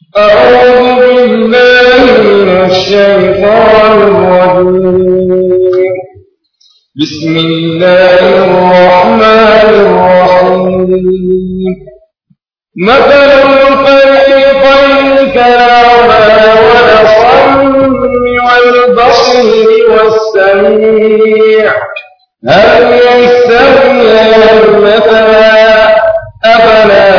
أعوذ بالله من الشيطان الرجيم بسم الله الرحمن الرحيم مثل الفريقين كلاما والصم والبصير والسميع هل يستويان مثلا أفلا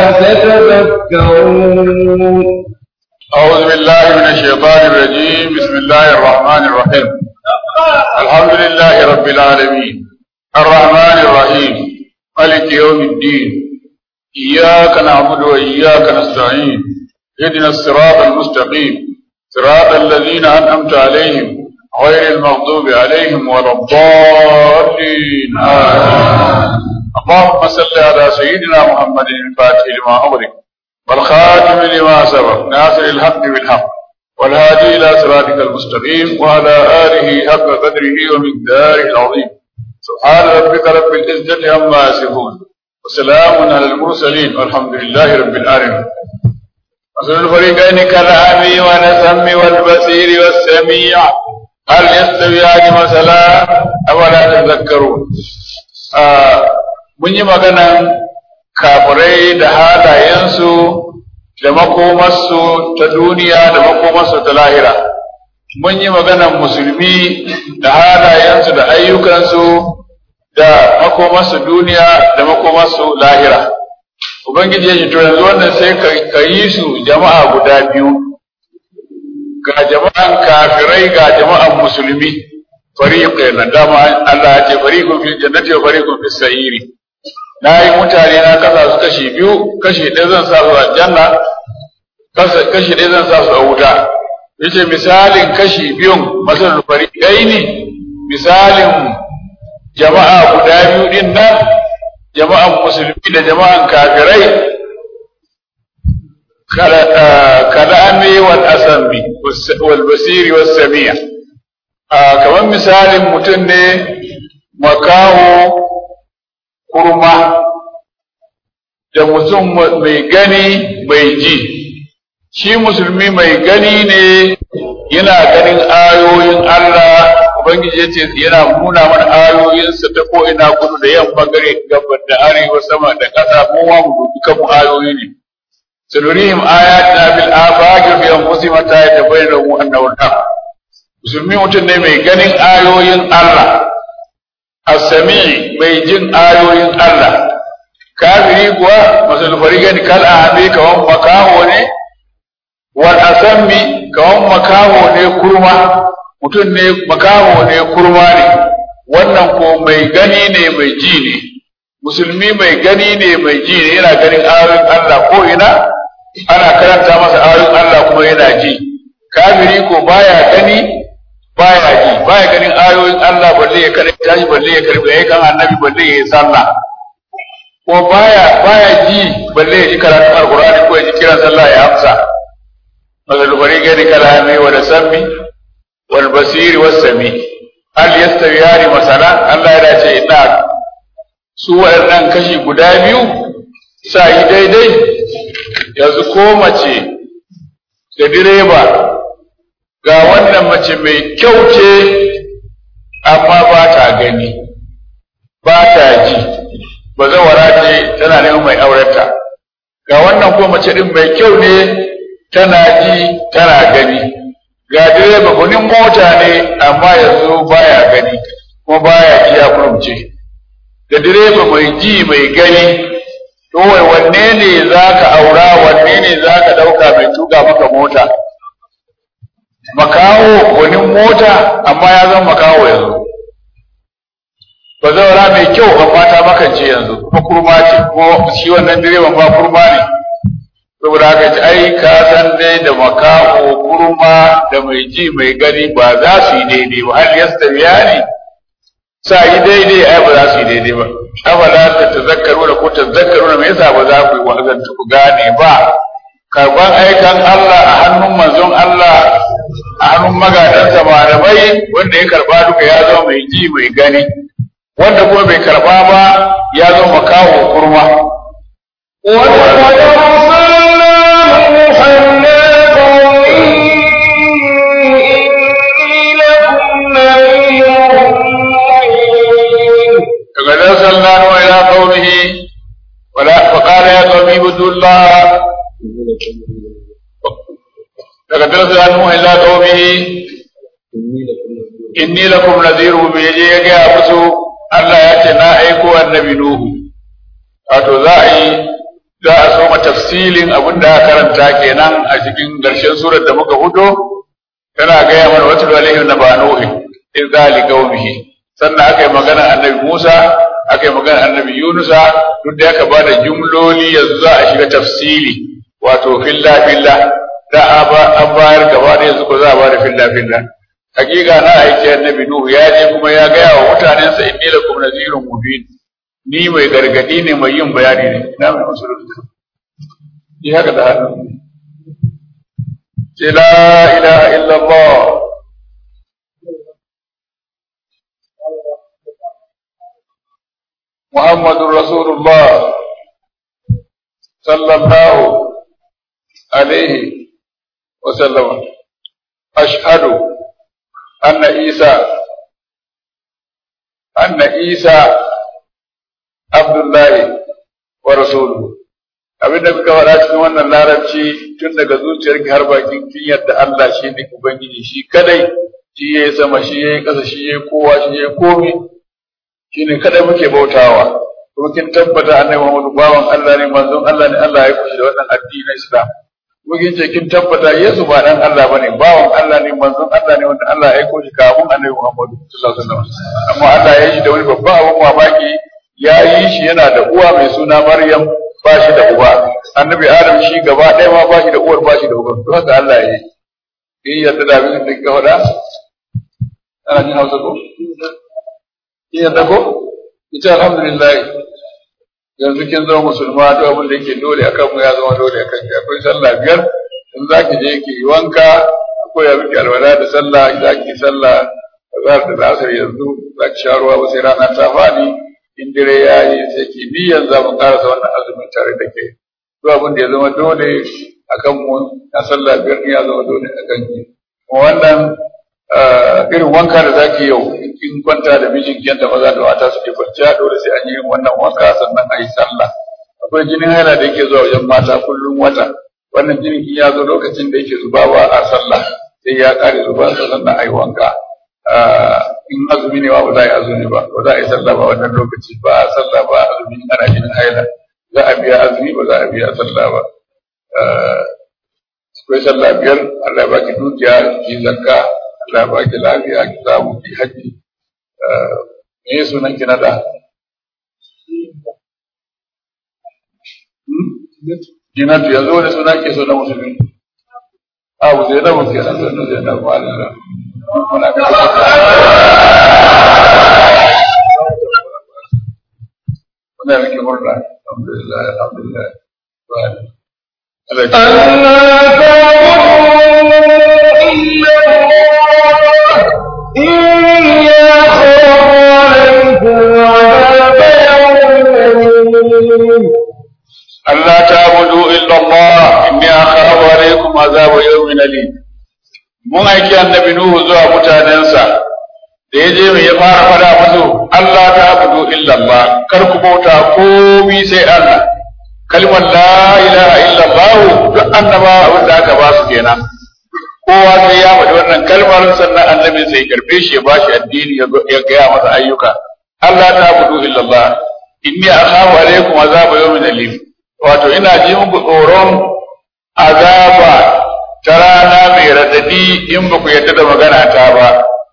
تتذكرون أعوذ بالله من الشيطان الرجيم بسم الله الرحمن الرحيم الحمد لله رب العالمين الرحمن الرحيم مالك يوم الدين إياك نعبد وإياك نستعين اهدنا الصراط المستقيم صراط الذين أنعمت عليهم غير المغضوب عليهم ولا الضالين آمين اللهم صل على سيدنا محمد الفاتح لما أغلق والخاتم لما سبق ناصر الحق بالحق والهادي إلى صراطك المستقيم وعلى آله حق قدره ومقداره العظيم سبحان ربك رب العزة عما يصفون وسلام على المرسلين والحمد لله رب العالمين مثل الفريقين كالأعمي والسم والبصير والسميع هل يستويان مثلا أولا تذكرون آه mun yi maganan kafirai da halayensu da makomarsu ta duniya da makomarsu ta lahira mun yi maganan musulmi da halayensu da ayyukansu da makomarsu duniya da makomarsu lahira ubangiji ya ce to yanzu wannan sai ka yi su jama'a guda biyu ga jama'an kafirai ga jama'an musulmi fariqan nan dama Allah ya ce fariqun fil jannati wa fariqun fis sa'iri na yi mutane na kasa su kashi biyu kashi ɗaya zan sa su a janna kashi ɗaya zan sa su a wuta yace misalin kashi biyun masal fariqai ne misalin jama'a guda biyu din nan jama'an musulmi da jama'an kafirai kalami wal asambi wal basiri was sami'a kamar misalin mutum ne makaho kurma da mutum mai gani mai ji shi musulmi mai gani ne yana ganin ayoyin Allah ubangiji yace yana nuna mana ayoyinsa ta ko ina kudu da yamma gare gabar da arewa sama da ƙasa mu ma mu duka mu ayoyi ne sanurihim ayatina bil afaqi bi anfusihim ta yatabayyana annahu al-haq musulmi mutum ne mai ganin ayoyin Allah as-sami mai jin ayoyin Allah kafiri kuwa masul farigan kal ahami kawan makaho ne wal asammi kawan makaho ne kurma mutum ne makaho ne kurma ne wannan ko mai gani ne mai ji ne musulmi mai gani ne mai ji ne yana ganin ayoyin Allah ko ina ana karanta masa ayoyin Allah kuma yana ji kafiri ko baya gani baya ji baya ganin ayoyin Allah balle ya karanta tashi balle ya karbi yayin kan annabi balle ya yi sallah ko baya baya ji balle ya ji karatun alqur'ani ko ya ji kiran sallah ya amsa مثل فريقين كالهامي والسمي والبصير والسمي هل يستويان مثلا الله ya dace ina su waɗannan kashi guda biyu sa yi daidai yanzu ko mace da direba ga wannan mace mai kyau ce amma ba ta gani ba ta ji ba zawara ce tana neman mai aurenta ga wannan ko mace ɗin mai kyau ne tana ji tana gani ga direba kunin mota ne amma yanzu baya gani kuma baya ji ya kurumce da direba mai ji mai gani to wai wanne ne za ka aura wanne ne za ka ɗauka mai tuka maka mota makaho kunin mota amma ya zama makaho yanzu ba zaura mai kyau amma ta makance yanzu kuma kurma ce ko shi wannan direban ba kurma ne saboda haka ci ai ka san dai da makaho kurma da mai ji mai gani ba za su yi daidai ba hal yastawiya ne sa yi daidai ai ba za su yi daidai ba afala ta tazakkaru da ko tazakkaru da me yasa ba za ku yi wa'azan ku gane ba karban aikan Allah a hannun manzon Allah a hannun magadansa malamai wanda ya karba duka ya zama mai ji mai gani wanda kuma bai karba ba ya zama makaho kurma ولقد أرسلنا نوحا daga darasa an mu illa qaumihi inni lakum nadhiru bi yaje ya ga musu Allah ya ce na aiko annabi nuhu wato za a yi za a soma tafsilin abin da aka karanta kenan a cikin ƙarshen surar da muka fito tana gaya mana wata alaihim na banuhi in zali qaumihi sannan aka yi magana annabi Musa aka yi magana annabi Yunusa duk da aka bada jumloli yanzu za a shiga tafsili wato filla filla da an bayar gaba da yanzu ko za a bada filla filla hakika na aiki annabi Nuhu ya je kuma ya gaya wa mutanensa inni lakum nazirun mubin ni mai gargadi ne mai yin bayani ne ina mai musulunci ni haka da hannu ce la ilaha illallah محمد رسول الله صلى الله عليه وسلم أشهد أن عيسى أن عيسى عبد الله ورسوله abin da muka faɗa cikin wannan larabci tun daga zuciyarki har bakin kin yadda Allah shi ne Ubangiji shi kadai shi ya yi sama shi ya yi ƙasa shi ya yi kowa shi ya yi komi shi ne kadai muke bautawa kuma kin tabbata annabi Muhammadu bawan Allah ne manzon Allah ne Allah ya kushi da wannan addinin Islam kuma kin ce kin tabbata Yesu ba dan Allah bane bawan Allah ne manzon Allah ne wanda Allah ya kushi kafin annabi Muhammadu sallallahu alaihi wasallam amma Allah ya yi da wani babban abun mamaki ya yi shi yana da uwa mai suna Maryam ba shi da uba annabi Adam shi gaba ɗaya ma ba shi da uwar ba shi da uba to haka Allah ya yi in yadda da abin da ka faɗa ana jin Hausa ko in yadda ko ita alhamdulillah yanzu kin zama musulma duk abin da yake dole akan mu ya zama dole akan ki akwai sallah biyar in za ki je ki yi wanka akwai ya miki alwala da sallah za ki sallah azhar da asar yanzu za ki sha ruwa ba sai rana ta fadi in dare ya yi sai ki niyyar za mu karasa wannan azumin tare da ke duk abin da ya zama dole akan mu na sallah biyar ya zama dole akan ki kuma wannan irin wanka da zaki yau in kwanta da mijin yadda maza da mata suke kwanciya dole sai an yi wannan wanka sannan a yi sallah akwai jinin haila da yake zuwa wajen mata kullum wata wannan jinin in ya zo lokacin da yake zuba ba a sallah sai ya kare zuba sannan a yi wanka in azumi ne ba za a yi azumi ba ba za a yi sallah ba wannan lokaci ba a sallah ba azumi ana jinin haila za a biya azumi ba za a biya sallah ba akwai sallah biyar Allah ya baki dukiya ki zakka Allah ba ki lafiya ki samu ki haji me ya sunan ki na da Jinatu yanzu wani suna ke so na musulmi Abu zai na muke na sanu zai na malala muna ka muna miki murna alhamdulillah alhamdulillah ألا تعبدوا إلا الله إني أخاف عليكم عذاب يوم ألا تعبدوا إلا الله إني أخاف عليكم عذاب يوم أليم mun aiki annabi Nuhu zuwa mutanensa da ya je mai ya fara fada musu Allah ta abudu illa Allah kar ku bauta komi sai Allah kalmar la ilaha illa Allah duk annaba abin da aka ba su kenan kowa sai ya faɗi wannan kalmar sannan annabi sai karbe shi ya bashi addini ya gaya masa ayyuka Allah ta abudu illa Allah inni akhafu alaikum azaba yawmin alim wato ina ji muku tsoron azaba ta rana mai radadi in ba ku yadda da magana ta ba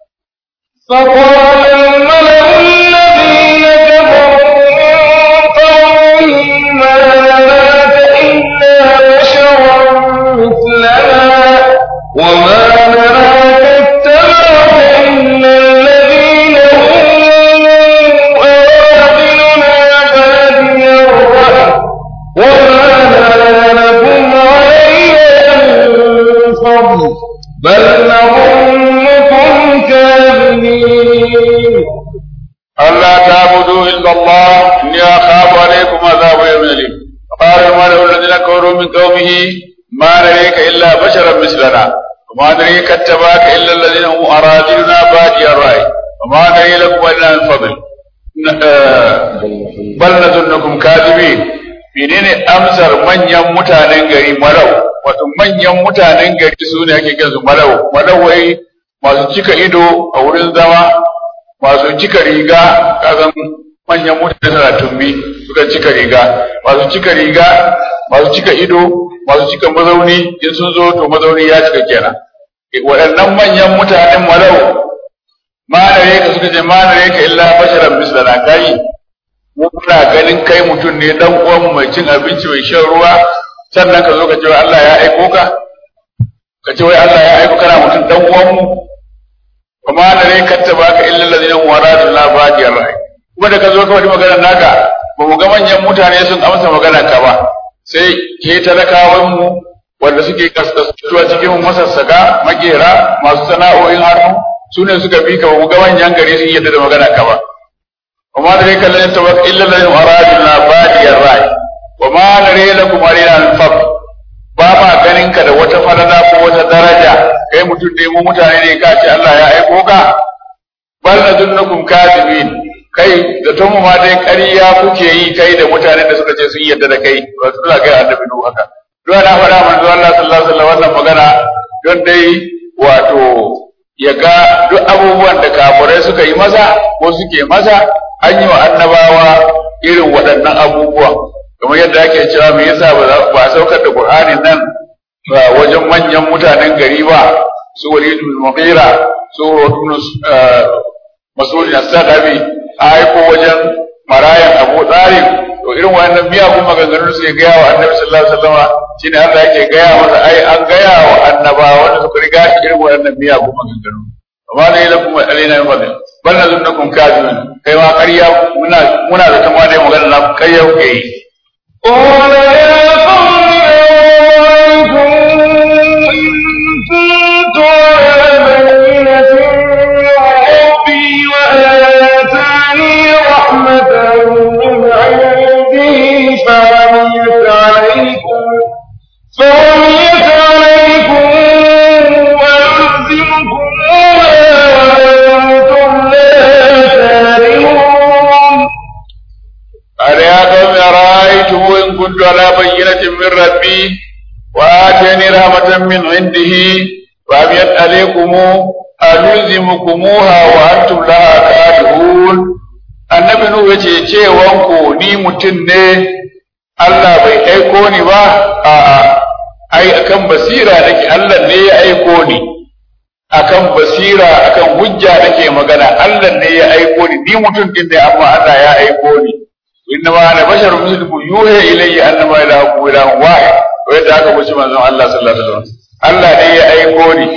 فقال الملأ الذين كفروا من قومه ما نراك إلا بشرا مثلنا وما نراك اتبعك إلا الذين هم أرادلنا بادي الرأي وما نرى لكم علينا من فضل بل نظنكم كاذبين ألا تعبدوا إلا الله إني أخاف عليكم عذاب يوم أليم فقال الملأ الذين كفروا من قومه ما نريك إلا بشرا مثلنا وما نريك اتبعك إلا الذين هم أراذلنا بادي الرأي وما نري لكم إلا من فضل bal nazunnukum kadibin menene amsar manyan mutanen gari marau manyan mutanen gari su ne ake kiransu malau malawai masu cika ido a wurin zama masu cika riga kasan manyan mutane suna tumbi suka cika riga masu cika riga masu cika ido masu cika mazauni in sun zo to mazauni ya cika kenan waɗannan manyan mutanen malau manare ka suka ce manare ka illa basharan mislana kai mu muna ganin kai mutum ne dan uwan mai cin abinci mai shan ruwa sannan ka zo ka ce Allah ya aiko ka ka ce wai Allah ya aiko kana mutum dan uwan mu kuma da ne katta baka illa allazina waradun la baqiyar rai kuma da ka zo ka wani magana naka ba mu ga manyan mutane sun amsa magana ka ba sai ke talakawan mu wanda suke kaskasuwa cikin masassaka makera masu sana'o'in hannu su ne suka bi ka ba mu ga manyan gari sun yadda da magana ka ba وما ذلك الذي يتوقع إلا الذي أرادنا بادي الرأي وما نري لكم علينا الفضل بابا ganin ka da wata falala ko wata daraja kai mutum ne mu mutane ne ka ce Allah ya aiko ka bal nadunnukum kadibin kai da to mu ma dai ƙarya kuke yi kai da mutanen da suka ce sun yarda da kai ba su kai annabi nu haka don na faɗa manzo Allah sallallahu alaihi wasallam wannan magana don dai wato ya ga duk abubuwan da kafirai suka yi masa ko suke masa an yi wa annabawa irin waɗannan abubuwan kamar yadda ake cewa me yasa ba a saukar da Qur'anin nan ba wajen manyan mutanen gari ba su Walid bin Mughira su Rotun Mas'ud as-Sadabi a aiko wajen marayan Abu Talib to irin wannan miyagun maganganun su ya gaya wa Annabi sallallahu alaihi wasallam shine Allah yake gaya masa ai an gaya wa annabawa wanda suka riga shi irin waɗannan miyagun maganganu amma da lakum alaina min fadl bal nazunnakum kadibin kai ma ƙarya muna muna da tama dai magana na kai yau ke yi قال يا قوم أنتم إن كنت على بينة من ربي وآتاني رحمة من عنده فعميت عليكم فعميت عليكم وألزمكموها وأنتم لا كارهون قال يا قوم أرأيتم إن كنت على بينة من ربي وآتاني رحمة من عنده فعميت عليكم ألزمكموها وأنتم لها كارهون annabi Nuhu ya ce cewanku ni mutum ne Allah bai aiko ni ba a'a ai akan basira nake Allah ne ya aiko ni akan basira akan hujja nake magana Allah ne ya aiko ni ni mutum din ne amma Allah ya aiko ni inna ma ana basharun mislukum yuha ilayya annama ilahukum ilahun wahid to yadda aka wuce manzon Allah sallallahu alaihi wasallam Allah ne ya aiko ni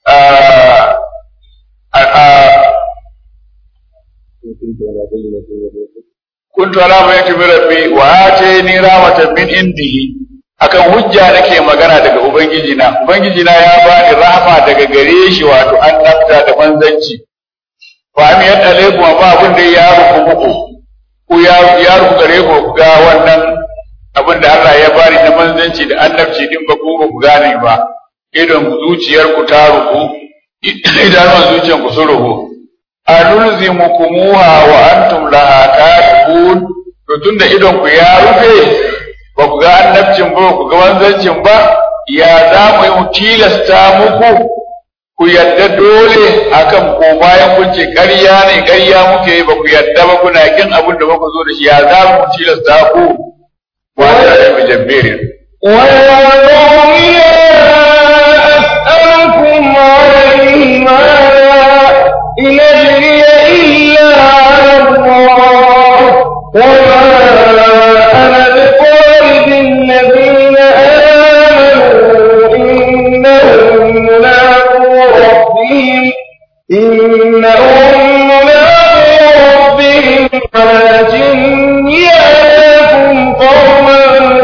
kuntu ala bayyati min rabbi wa atani rahmatan min indihi akan hujja nake magana daga ubangiji na ubangiji na ya bani rahama daga gare shi wato annabta da manzanci fa am yadda alaikum ba abin da ya ruku muku ku ya ya ruku gare ku ga wannan abin da Allah ya bani na manzanci da annabci din ba ku ku gane ba idan zuciyar ku ta ruku idan zuciyar ku sun ruku anulzimukumuha wa antum laha kafirun to tunda idon ku ya rufe ba ku ga annabcin ba ku ga manzancin ba ya za mu yi tilasta muku ku yadda dole akan ko bayan kun ce ƙarya ne ƙarya muke ba ku yadda ba kuna kin abin da muka zo da shi ya za mu tilasta ku wa da bi jabbirin ويا قوم لا أسألكم عليه مالا إن أجري إلا على الله وما أنا بطارد الذين آمنوا إنهم ملاقو ربهم إنهم ملاقو ربهم ولكني أراكم قوما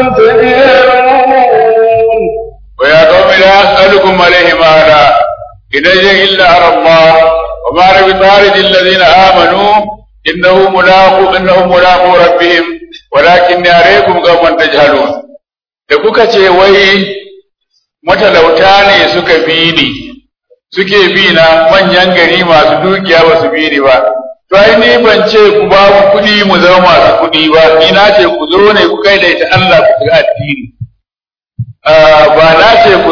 تجهلون ويا قوم لا أسألكم عليه مالا إن أجري إلا على الله وما أنا بطارد الذين آمنوا إنه ملاقو إنهم ملاقو ربهم ولكن أريكم قوما تجهلون da kuka ce wai matalauta ne suka bi ni suke bi na manyan gari masu dukiya ba su bi ni ba to ai ni ban ce ku ba mu kuɗi mu zama masu kuɗi ba ni na ce ku zo ne ku kai da ita Allah ku ga addini ba na ce ku zo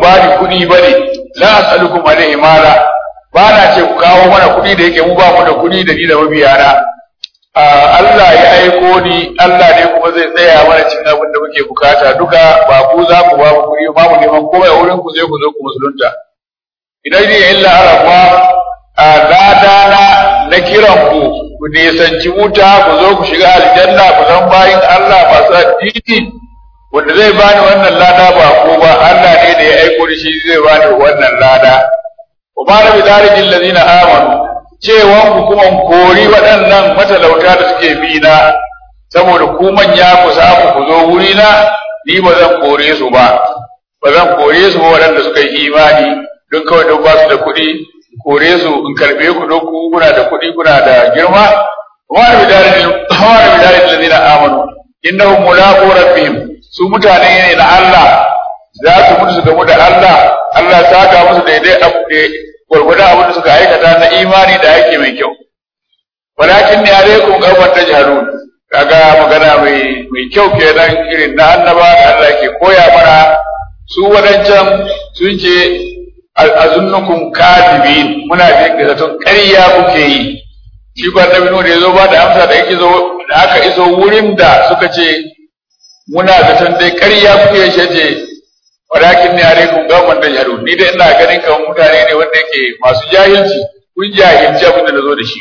ba ni kuɗi ba ne la as'alukum alaihi mala ba na ce ku kawo mana kuɗi da yake mu ba mu da kuɗi da ni da mabiyana Allah ya aiko ni Allah ne kuma zai tsaya mana cikin abin da muke bukata duka ba ku za ku ba mu kuɗi ba mu neman komai a wurin ku sai ku zo ku musulunta idan ne illa arafa a lada na na kiran ku ku nisanci wuta ku zo ku shiga aljanna ku zan bayin Allah masu addini wanda zai bani wannan lada ba ko ba Allah ne da ya aiko da shi zai bani wannan lada wa ma rabi darijin ladina amanu cewan ku kuma kori waɗannan matalauta da suke bi na saboda ku manya ku samu ku zo wuri na ni ba zan kore su ba ba zan kore su ba waɗanda suka yi imani don kawai don ba su da kuɗi kore su in karɓe ku don ku kuna da kuɗi kuna da girma wa rabi darijin ladina amanu innahum mulaqu rabbihim su mutane ne na Allah za su mutu su gamu da Allah Allah ya saka musu daidai abu da gwargwadon abin da suka aikata na imani da aiki mai kyau walakin ne alaikum qawman tajhalun kaga magana mai mai kyau kenan irin na annaba da Allah ke koya mana su wadancan sun ce azunnukum kadibin muna jin da zaton ƙarya kuke yi shi ba da da ya zo ba da amsa da yake zo da aka iso wurin da suka ce muna zaton dai ƙarya kuke shi ce walakin ne alaikum qawman tajhalun ni dai ina ganin kamar mutane ne wanda yake masu jahilci kun jahilci abin da nazo da shi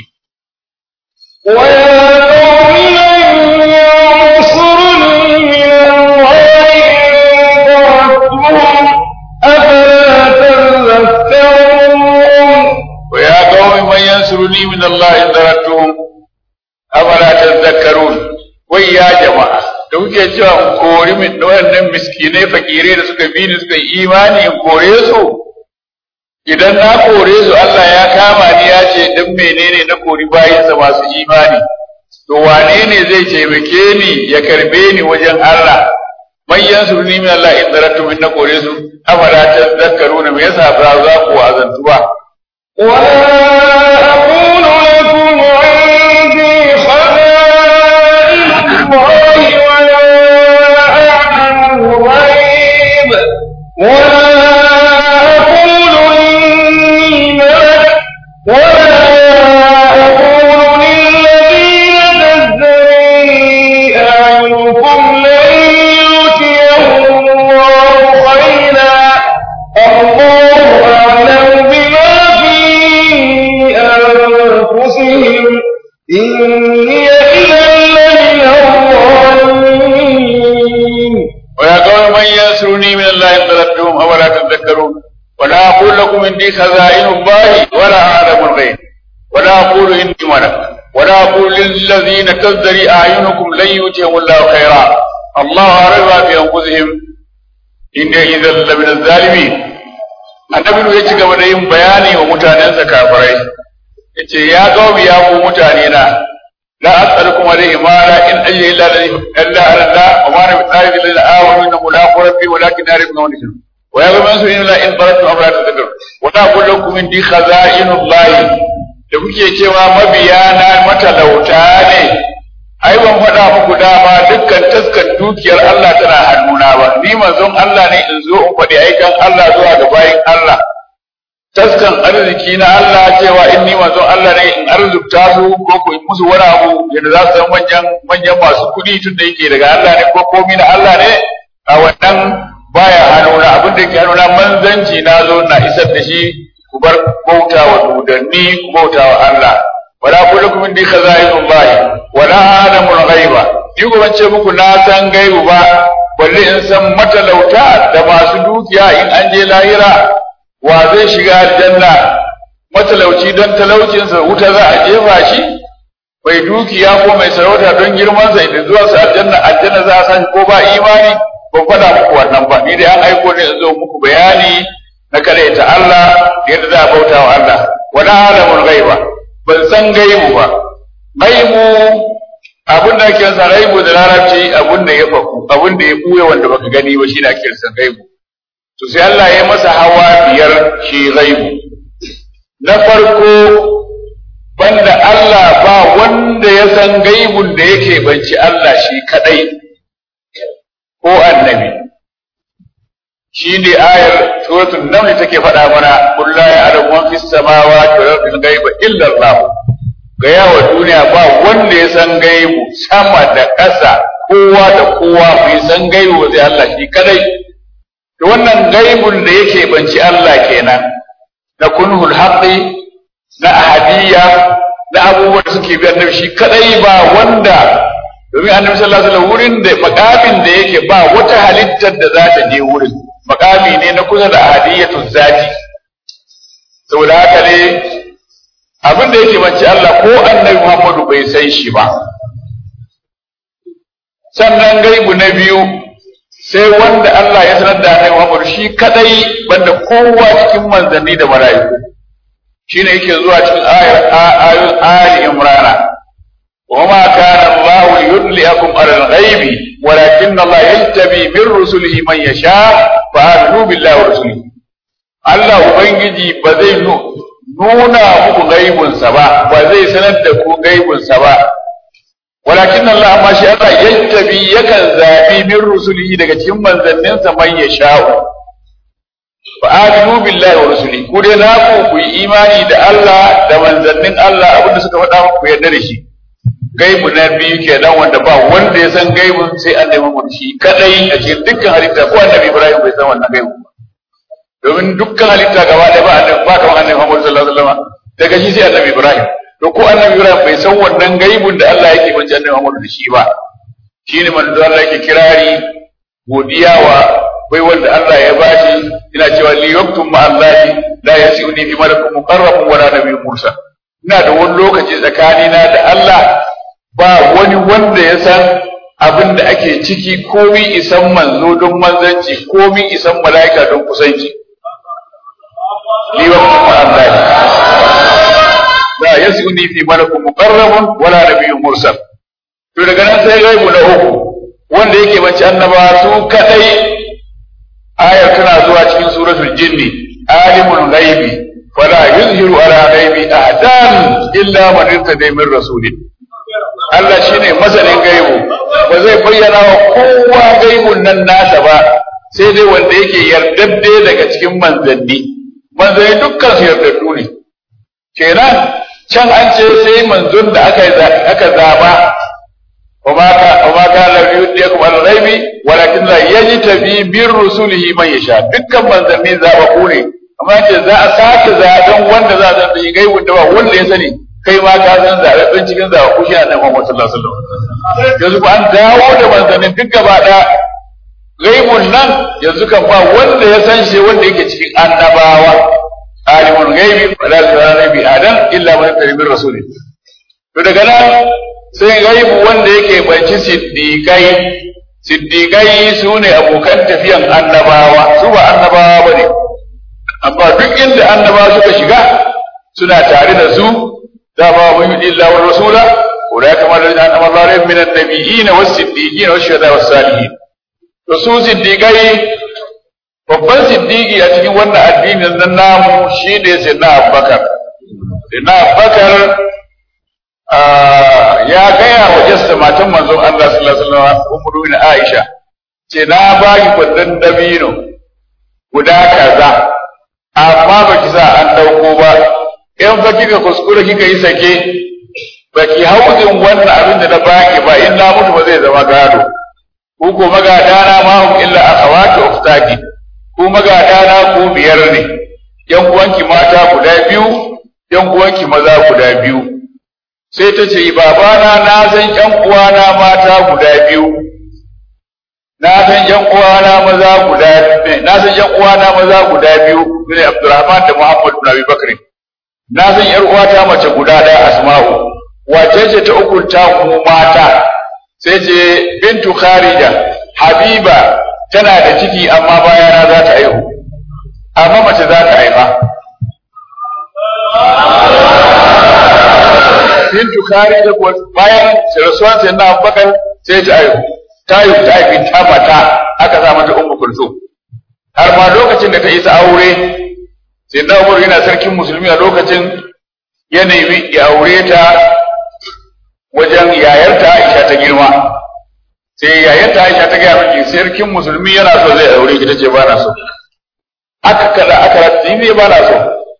ويا قوم من ينصرني من الله إن تركتهم أفلا تذكرون ويا قوم من ينصرني من الله إن تركتهم أفلا تذكرون ويا جماعة da kuke cewa in kori min waɗannan miskinai fakirai da suka bi ni suka yi imani in kore su idan na kore su Allah ya kama ni ya ce dan menene na kori bayinsa masu imani to wane ne zai taimake ni ya karbe ni wajen Allah man yansuruni min Allah in daratu min na kore su afala tadhakkaruna me yasa ba za ku azantu ba ولا أقول لكم عندي خزائن الله ولا أعلم الغيب ولا أقول إني ملك ولا أقول للذين تزدري أعينكم لن يؤتيهم الله خيرا الله أعلم بما في أنفسهم إني إذا لمن الظالمين ويا قوم من ينصرني من الله إن تردتهم أولا تذكرون ولا أقول لكم إني خزائن الله ولا أعلم الغيب ولا أقول إني ملك ولا أقول للذين تزدري أعينكم لن يؤتيهم الله خيرا الله أعلم ما في أنفسهم إني إذا لمن الظالمين annabi ya ci gaba da yin bayani wa mutanensa kafirai yace ya qaumi ya ku mutane na la as'alukum alayhi mala in ajri illa illa ala Allah wa ma ana bi'alil lil awam inna mulaqu rabbi walakin arifna wa nishan wa ya qaumi su inna in baratu amra tadabbar wa la aqul lakum indi khaza'inullah da kuke cewa mabiyana matalauta ne ai ban faɗa muku dama dukkan taskar dukiyar Allah tana hannuna ba ni manzon Allah ne in zo in faɗi aikan Allah zuwa ga bayin Allah taskan arziki na Allah cewa in ni manzon Allah ne in arzikta su ko ko in musu wani abu yadda za su san manyan manyan masu kuɗi tun da yake daga Allah ne ko komi na Allah ne a wannan baya hannuna abin da yake hannuna manzanci na zo na isar da shi ku bar bauta wa dudanni ku bauta wa Allah wala kullukum indi khaza'inullah wala alamul ghaiba ni ko ce muku na san gaibu ba balle in san matalauta da masu dukiya in an je lahira wa zai shiga aljanna matalauci don talaucinsa wuta za a jefa shi mai dukiya ko mai sarauta don girmansa idan zuwa su aljanna aljanna za a san ko ba imani ban faɗa muku wannan ba ni da an aiko ne in zo muku bayani na ta Allah yadda za a bauta wa Allah wala alamul ghaiba ban san gaibu ba gaibu abin da ake sa gaibu da larabci abin da ya faku abin da ya buya wanda baka gani ba shine ake sa gaibu to sai Allah ya masa hawa biyar shi gaibu na farko banda Allah ba wanda ya san gaibun da yake banci Allah shi kadai ko annabi shi ne ayar suratul naml take faɗa mana qul la ya'lamu man fis samawati wal ardi ghaiba illa Allah ga yawa duniya ba wanda ya san gaibu sama da ƙasa kowa da kowa bai san gaibu sai Allah shi kadai to wannan gaibun da yake banci Allah kenan na kunhul haqqi na ahadiyya na abubuwan da suke bi annabi shi kadai ba wanda domin annabi sallallahu alaihi wasallam wurin da makamin da yake ba wata halittar da za ta je wurin makami ne na kusa da ahadiyatu zati saboda haka ne abin da yake bance Allah ko annabi Muhammadu bai san shi ba sannan gaibu na biyu sai wanda Allah ya sanar da annabi Muhammadu shi kadai banda kowa cikin manzanni da mala'iku shine yake zuwa cikin ayar ayar Ali Imran وما كان الله ليطلعكم على الغيب ولكن الله يجتبي من رسله من يشاء فآمنوا بالله ورسله Allah Ubangiji ba zai nuna muku gaibunsa ba, ba zai sanar da ku gaibunsa ba, walakin Allah amma shi Allah yattabi yakan zaɓi min rusulihi daga cikin manzanninsa man ya sha'u. Fa aminu billahi wa rusuli, ku dai naku ku yi imani da Allah da manzannin Allah abinda suka faɗa muku yarda da shi. gaibu na biyu kenan wanda ba wanda ya san gaibun sai annabi Muhammad shi kadai a cikin dukkan halitta ko annabi Ibrahim bai san wannan gaibu ba domin dukkan halitta gaba ɗaya ba annabi ba kamar annabi Muhammad sallallahu alaihi wasallam daga shi sai annabi Ibrahim to ko annabi Ibrahim bai san wannan gaibun da Allah yake bance annabi Muhammad da shi ba shine manzo Allah yake kirari godiya wa bai wanda Allah ya bashi ina cewa li yaktum ma Allah la yasiuni bi malakun muqarrabun wala nabiyyun mursal ina da wani lokaci tsakanina da Allah ba wani wanda ya san abin da ake ciki komi isan manzo don manzanci komi isan mala'ika don kusanci liwa kuma Allah la yasuni fi malakun muqarrabun wala nabiyyun mursal to daga nan sai gaibu na uku wanda yake bace annaba su kadai ayar tana zuwa cikin suratul jinni alimul ghaibi fala yuzhiru ala ghaibi ahadan illa man irtada min rasulin Allah shi ne masanin gaibu ba zai bayyana wa kowa gaibun nan nasa ba sai dai wanda yake yardadde daga cikin manzanni manzanni dukkan su yardaddu ne kenan can an ce sai manzon da aka aka zaba وما كان وما كان ليديكم على الغيب ولكن لا يجتبي من رسله من يشاء dukkan manzanni zabaku ne amma ce za a sake zaben wanda za a zanta yi gaibun da ba wanda ya sani kai ma ka san zaɓaɓɓen cikin zaɓaɓɓu shi a nan Muhammad sallallahu alaihi wasallam yanzu ko an dawo da manzannin duk gaba ɗaya gaibun nan yanzu kan ba wanda ya san shi wanda yake cikin annabawa alimul gaibi wala yuzara bi adam illa man tarbi rasuli to daga nan sai gaibu wanda yake banci siddiqai siddiqai su ne abokan tafiyan annabawa su ba annabawa bane amma duk inda annabawa suka shiga suna tare da su dama mun yi illa wa rasula ulai kama da an amara rai min annabiyyin was siddiqin was shuhada was salihin to su siddiqai babban siddiqi a cikin wannan addinin nan namu shi ne sayyidina Abubakar sayyidina Abubakar ya gaya wa jasta matan manzon Allah sallallahu alaihi wasallam ummu bin Aisha ce na ba ki kwandon dabino guda kaza amma baki sa an dauko ba in fa kika kuskure kika yi sake baki hauzin wannan abin da na baki ba in na mutu ba zai zama gado ku ko magadana ma hum illa akhawati uftaki ku magadana ku biyar ne yan uwanki mata guda biyu yan uwanki maza guda biyu sai ta ce babana na san yan uwana mata guda biyu na san yan uwana maza guda na san yan uwana maza guda biyu ne Abdurrahman da Muhammad bin Abi Bakr na san yar uwata mace guda da Asma'u wace ce ta ukunta mu mata sai ce bintu Kharija Habiba tana da ciki amma bayana za ta haihu amma mace za ta haifa bintu Kharija ko bayan rasuwan sai na Abubakar sai ta haihu ta haihu ta haifi ta mata aka sa mata Ummu Kulsum har ma lokacin da ta isa aure sai na Umar yana sarkin musulmi a lokacin ya nemi ya aure ta wajen yayarta Aisha ta girma sai yayin ta Aisha ta gaya miki sarkin musulmi yana so zai aure ki tace ba na so aka kada aka rati ne ba na so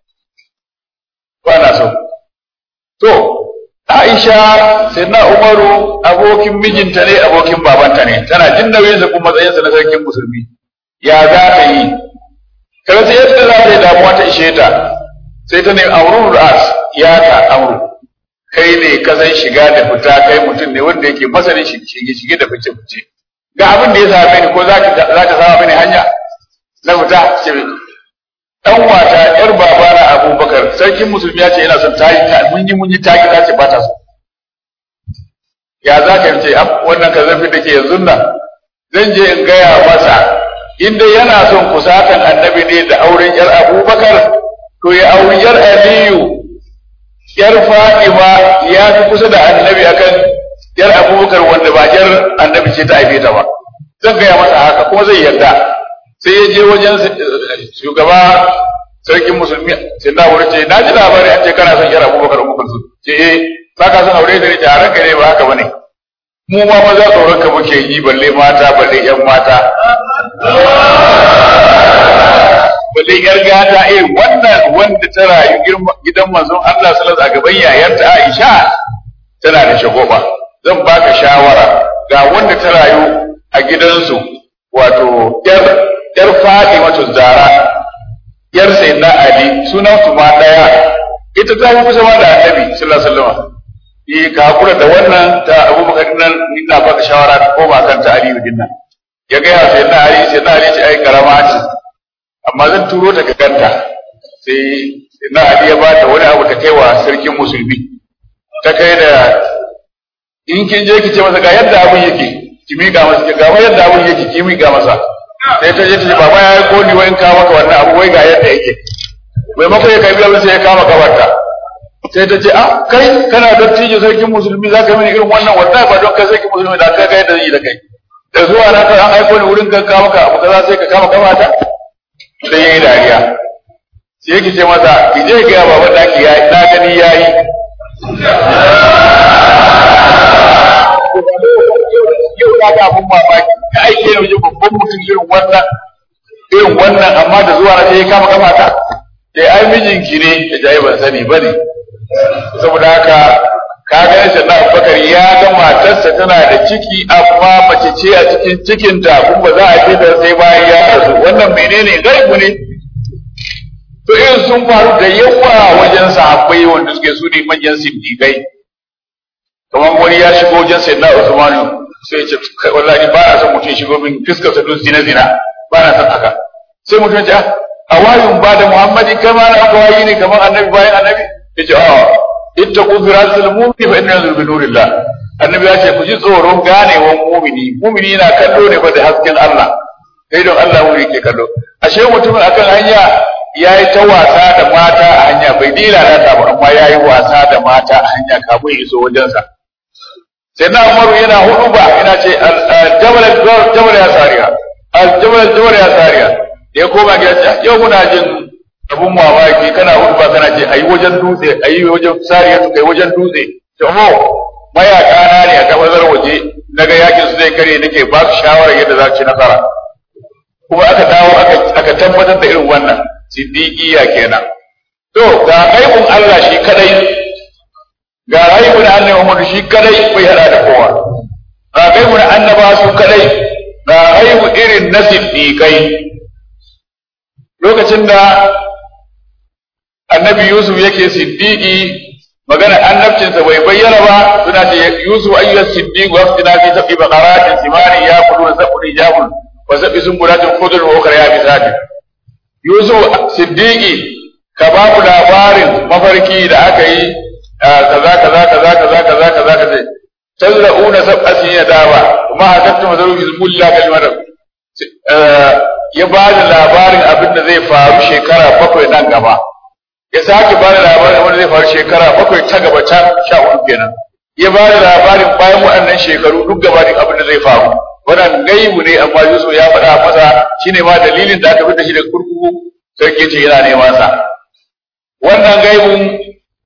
ba na so to Aisha sai na Umaru abokin mijinta ne abokin babanta ne tana jin nauyin sa kuma matsayinsa na sarkin musulmi ya za ta yi kada sai yadda za ta yi damuwa ta ishe ta sai ta ne amrun ras ya ta amru kai ne ka san shiga da fita kai mutum ne wanda yake masanin shige shige da fice fice ga abin da ya same ni ko za ka za ka sama mini hanya na fita ce dan wata yar baba na Abubakar sarkin musulmi ya ce yana son tayi ta mun yi mun yi taki ta ce ba ta so ya za ka ce wannan ka zafi da ke yanzu nan zan je in gaya masa in dai yana son kusatan annabi ne da auren yar Abubakar to ya auri yar Aliyu yar Fatima ya fi kusa da annabi akan yar Abubakar wanda ba yar annabi ce ta haife ta ba zan gaya masa haka kuma zai yarda sai ya je wajen shugaba sarkin musulmi sai na wurin ce na ji labari an ce kana son yar Abubakar Abubakar su ce eh ba ka son aure da ni a ranka ne ba haka bane mu ma maza tsoron ka muke yi balle mata balle yan mata balle yar gata eh wannan wanda ta rayu gidan manzon Allah sallallahu alaihi a gaban yayarta Aisha tana da shagoba zan baka shawara ga wanda ta rayu a gidansu wato yar yar Fatima Zara yar Sayyidina Ali sunan su ma daya ita ta fi kusa ma da Annabi sallallahu alaihi wasallam eh ka hakura da wannan ta Abubakar nan ina baka shawara ka koma kan ta Ali din nan ya ga ya Sayyidina Ali Sayyidina Ali ce ai karama ce amma zan turo ta ga kanta sai na Ali ya bata wani abu ta kaiwa sarkin musulmi ta kai da in kin je ki ce masa ga yadda abun yake ki miƙa masa ga yadda abun yake ki miƙa masa sai ta je ta ce baba ya yi koni wai in kawo maka wannan abu wai ga yadda yake maimakon ya kai biya sai ya kama kabarta sai ta ce ah kai kana dattijo sarkin musulmi za ka mini irin wannan wallahi ba don kai sarkin musulmi da kai kai da zai da kai da zuwa na kai an aiko ni wurin kan kawo maka abu kaza sai ka kama kabarta sai ya yi dariya sai yake ce masa ki je ga baban daki ya na gani yayi yau na ga abun mamaki ka aike ne wajen babban mutum irin wannan irin wannan amma da zuwa na sai ya kama kafa ta sai ai mijinki ne ya ji ban sani bane saboda haka ka ga shi na Abubakar ya ga matarsa tana da ciki amma mace ce a cikin cikinta kuma ba za a ce da sai bayan ya rasu wannan menene gaibu ne to irin sun faru da yawa wajen sahabbai wanda suke su ne manyan siddiqai kamar wani ya shigo wajen sayyidina Usman sai ya ce kai wallahi ba na son mutum ya shigo min fuskar sa dun zina zina ba na son haka sai mutum ya ce a wayun ba da Muhammadi kai ma na wayi ne kamar annabi bayan annabi ya ce a ittaqu firasul mu'min fa inna bi nurillah annabi ya ce ku ji tsoron ganewan mu'mini mu'mini yana kallo ne fa da hasken Allah sai don Allah wuri ke kallo ashe mutumin akan hanya ya yi ta wasa da mata a hanya bai dila na ta ba amma ya yi wasa da mata a hanya kafin iso wajensa sai na umaru yana hudu ba ina ce jabal jabal ya sariya jabal jabal ya sariya ya koma gida ce yau muna jin abun mamaki kana hudu ba kana ce ayi wajen dutse ayi wajen sariya su kai wajen dutse to mo mayaka na ne a kafazar waje daga yakin su zai kare nake ba su shawara yadda za su ci nasara kuma aka dawo aka tabbatar da irin wannan siddiqiya kenan to ga gaibun Allah shi kadai ga gaibun Allah Muhammad shi kadai bai hada da kowa ga gaibun annaba su kadai ga gaibu irin na siddiqai lokacin da annabi Yusuf yake siddiqi magana annabcinsa bai bayyana ba suna ce Yusuf ayyuhas siddiq wa aftina fi sab'i baqaratin simani yaquluna sab'un ijabun wa sab'i sumbulatin khudrun wa ukhra yabisatin Yusuf Siddiqi ka ba mu labarin mafarki da aka yi kaza kaza kaza kaza kaza kaza kaza tazra'una sab'a sinina dawa kuma hakattu mazaru hizbullah kalmar ya ba da labarin abin da zai faru shekara bakwai nan gaba ya sake ba da labarin abin da zai faru shekara bakwai ta gaba can sha uku kenan ya ba da labarin bayan waɗannan shekaru duk gabanin abin da zai faru wannan gaibu ne amma Yusuf ya faɗa masa shine ma dalilin da aka fita shi daga kurkuku sarki ce yana neman sa wannan gaibun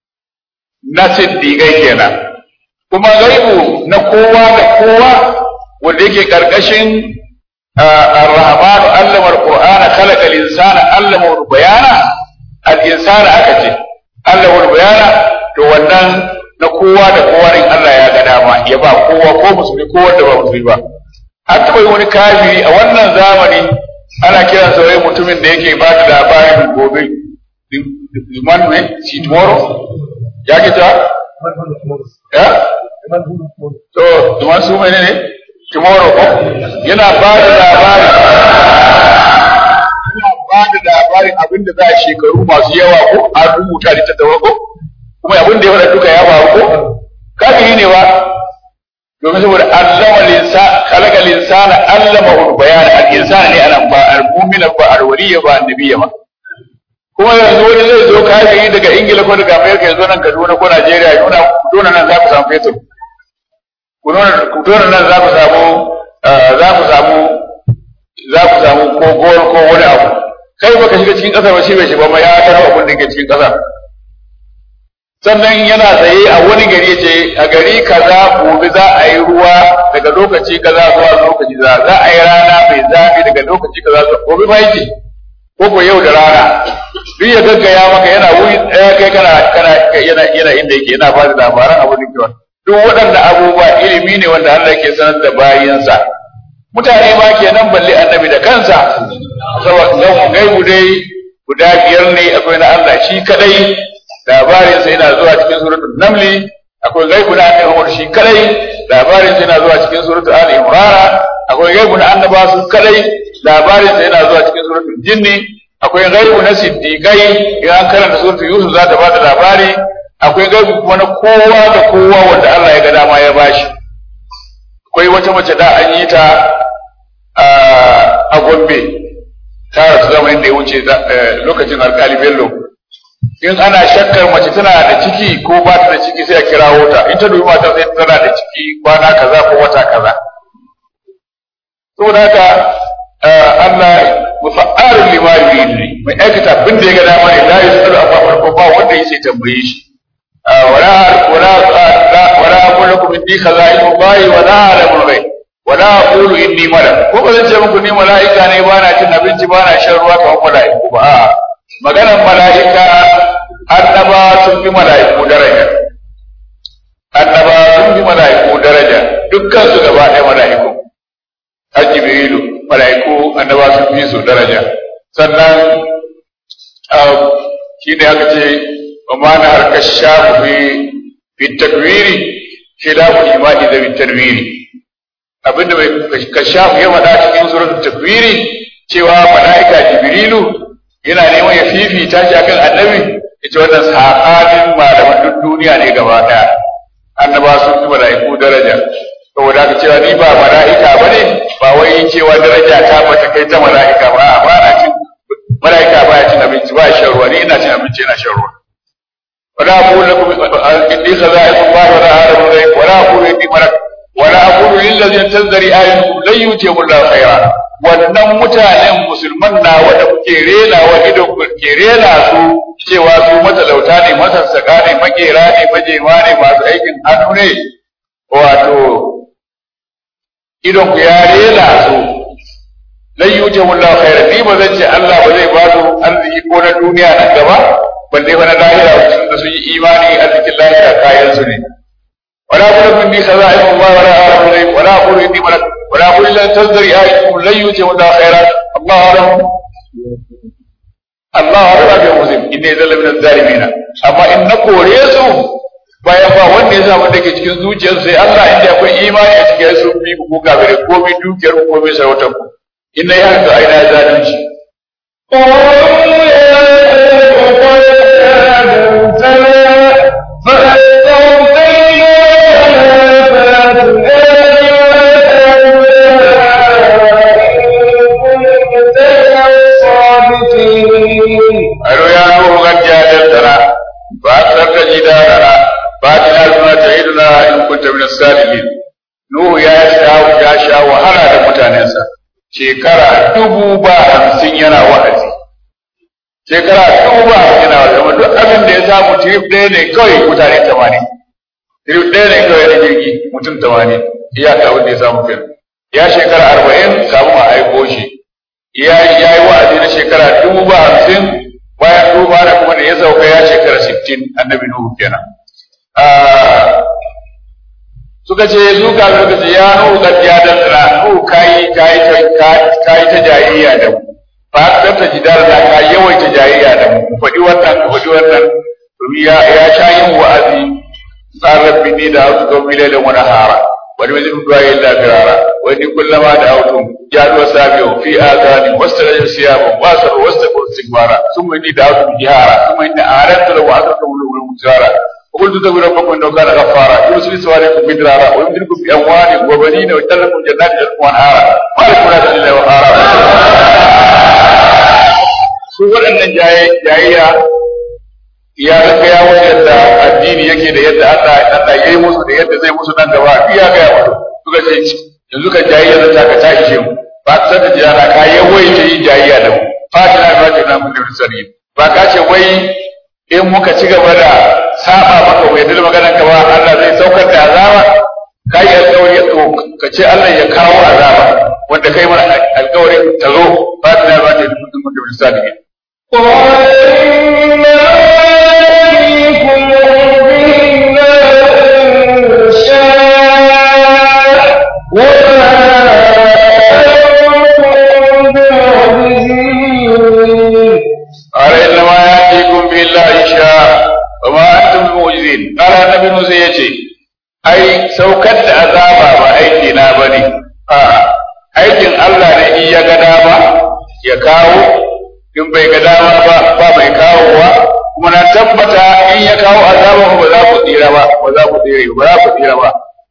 na siddiƙai kenan kuma gaibu na kowa da kowa wanda yake karkashin ar-rahman allama al-qur'ana khalaqa al-insana allama bayana al-insana aka ce allama bayana to wannan na kowa da kowa in Allah ya ga dama ya ba kowa ko musulmi ko wanda ba musulmi ba an taɓa yi wani kafiri a wannan zamani ana kiran sa wai mutumin da yake ba da labarin gobe liman ne si tomorrow ya ke ta ya to liman su mai ne tomorrow ko yana ba da labarin yana ba da labarin abin da za a shekaru masu yawa ko an rubuta da tattawa ko kuma abin da ya faɗa duka ya faru ko kafiri ne ba domin saboda allama linsa khalaqa linsana allama ul bayan al insana ne anan ba al mu'mina ba al waliya ba annabiya ba kuma yanzu wani zai zo kafiri daga ingila ko daga america ya zo nan kaduna ko najeriya ya nuna dole nan za ku samu fetur ku dole nan za ku samu za ku samu za ku samu ko gol ko wani abu kai baka shiga cikin kasar ba shi bai shiga ba ya tara abin da ke cikin kasar sannan yana tsaye a wani gari ce a gari kaza gobe za a yi ruwa daga lokaci kaza zuwa lokaci za za a yi rana mai zafi daga lokaci kaza zuwa gobe ba yake ko ko yau da rana duk ya gaggaya maka yana wuri ɗaya kai kana kana yana yana inda yake yana ba da labaran abin da ke duk waɗannan abubuwa ilimi ne wanda Allah ke sanar da bayinsa mutane ma kenan balle annabi da kansa saboda gaibu dai guda biyar ne akwai na Allah shi kadai labarin sa yana zuwa cikin suratul namli akwai gaibu na annabi Muhammad shi kadai labarin sa yana zuwa cikin suratul ali imran akwai gaibu na annaba su kadai labarin sa yana zuwa cikin suratul jinni akwai gaibu na siddiqai idan karanta suratul yusuf za ta ba da labari akwai gaibu kuma na kowa da kowa wanda Allah ya ga dama ya bashi akwai wata mace da an yi ta a Gombe ta rasu zamanin da ya wuce lokacin alkali Bello in ana shakkar mace tana da ciki ko ba ta da ciki sai a kirawo ta in ta dubi mata sai tana da ciki kwana kaza ko wata kaza saboda haka Allah mufa'alun lima yuridu mai aikata abin da ya ga dama ne la yusalu amma farko ba wanda yake tambaye shi wala wala wala aqulu lakum inni khaza'inu Allahi wala a'lamu al-ghaib wala aqulu inni malak ko ba zan ce muku ni mala'ika ne ba na cin abinci ba na shan ruwa kamar mala'iku ba a'a maganar mala'ika annaba sun fi mala'iku daraja annaba sun fi mala'iku daraja dukkan su gaba ɗaya mala'iku har jibrilu mala'iku annaba sun fi su daraja sannan shi ne aka ce wa ma na harkar shafu fi fi takwiri khilafu imani da fi tarwiri abinda mai kashafu ya faɗa cikin suratul takwiri cewa mala'ika jibrilu yana neman ya fifita shi akan annabi ita wannan sahanin malaman duk duniya ne gaba daya annaba sun fi mala'iku daraja saboda haka cewa ni ba mala'ika bane ba wai cewa daraja ta bata kai ta mala'ika ba ba na cin mala'ika ba ya cin abinci ba shan ruwa ni ina cin abinci ina shan ruwa wala aqulu lakum inni khaza'inu Allah wala a'lamu ghaib wala aqulu inni malak wala aqulu lil ladzina tazri ayatukum lan yutiyahu Allah khayra wannan mutanen musulman na wanda kuke rena wa ido kuke rena su cewa su matalauta ne masassaka ne makera ne majema ne masu aikin hannu ne wato idon ku ya rena su lan yuje wallahu khaira ni ba zan ce Allah ba zai ba su arziki ko na duniya nan gaba balle fa na lahira sun da sun yi imani arzikin lahira kayan su ne wala kullu min bi khaza'in Allah wala a'lamu wala aqulu inni malak ولا أقول لن تزدري آيتكم لن يؤتي الله خيرا الله أعلم الله أعلم بأنفسهم إني ذل من الظالمين أما إن كوريسو bayan ba wanda ya samu da ke cikin zuciyarsu sai Allah inda akwai imani a cikin su bi ku kafire komai dukiyar ku komai sarautar ku inna ya haka aina zalunci Aro ya nuhu kan jadaltana ba sarka jidalana ba tina suna ta'iduna in kunta min salihin Nuhu ya sha ya sha wahala da mutanensa shekara dubu ba hamsin yana wa'azi shekara dubu ba hamsin yana wa'azi amma duk abin da ya samu tirif ɗaya ne kawai mutane tamanin tirif ɗaya ne kawai na jirgi mutum tamanin iyaka wanda ya samu kenan ya shekara arba'in kafin a aiko shi ya yi wa'azi na shekara dubu ba hamsin bayan duba da kuma da ya sauka ya shekara sittin annabi nuhu kenan suka ce su kafin suka ce ya nuhu kad ya dandana nuhu kayi kayi kayi ta jayayya da mu fa ka ta jidar da ka yawaita jayayya da mu faɗi wannan ka faɗi wannan domin ya ya sha yin wa'azi tsarar bini da hausu don milai da wani hara wani mai zai duwa yin lafirara wani kullama da hautun jaduwa sabiyo fi azani wasu rajin siyamun wasar wasu istighfara sun mai ni da hausu jihara sun mai ni a harar da wa aka kawo wani mutara وقلت تقول ربكم انه كان غفارا يرسل سواريكم مدرارا ويمددكم باموال وبنين ويجعل لكم جنات وانهارا ما لكم لا الا وقارا su waɗannan jayayya ya ga ya wasu yadda addini yake da yadda Allah Allah ya yi musu da yadda zai musu nan gaba ya ga ya musu suka ce yanzu kan jayayya da ta ka ta ishe mu ba ta da jira ka yawaita yin jayayya da mu fatina ba ta nan mun sani ba ka ce wai in muka ci gaba da saba maka bai da maganar ka ba Allah zai saukar da azaba kai alƙawari to ka ce Allah ya kawo azaba wanda kai mana alƙawarin ta zo ba ta ba ta da mutum da misali ne قال إنما يأتيكم به الله إن شاء وما أنتم بمعجزين قال إنما يأتيكم به الله إن شاء وما أنتم بمعجزين قال النبي موسى يجي أي سوكت عذابا ما أيدينا بني آه. aikin Allah ne in ya ga dama ya kawo in bai ga dama ba ba mai kawowa kuma na tabbata in ya kawo azaba ba za ku tsira ba ba za ku tsira ba za ku tsira ba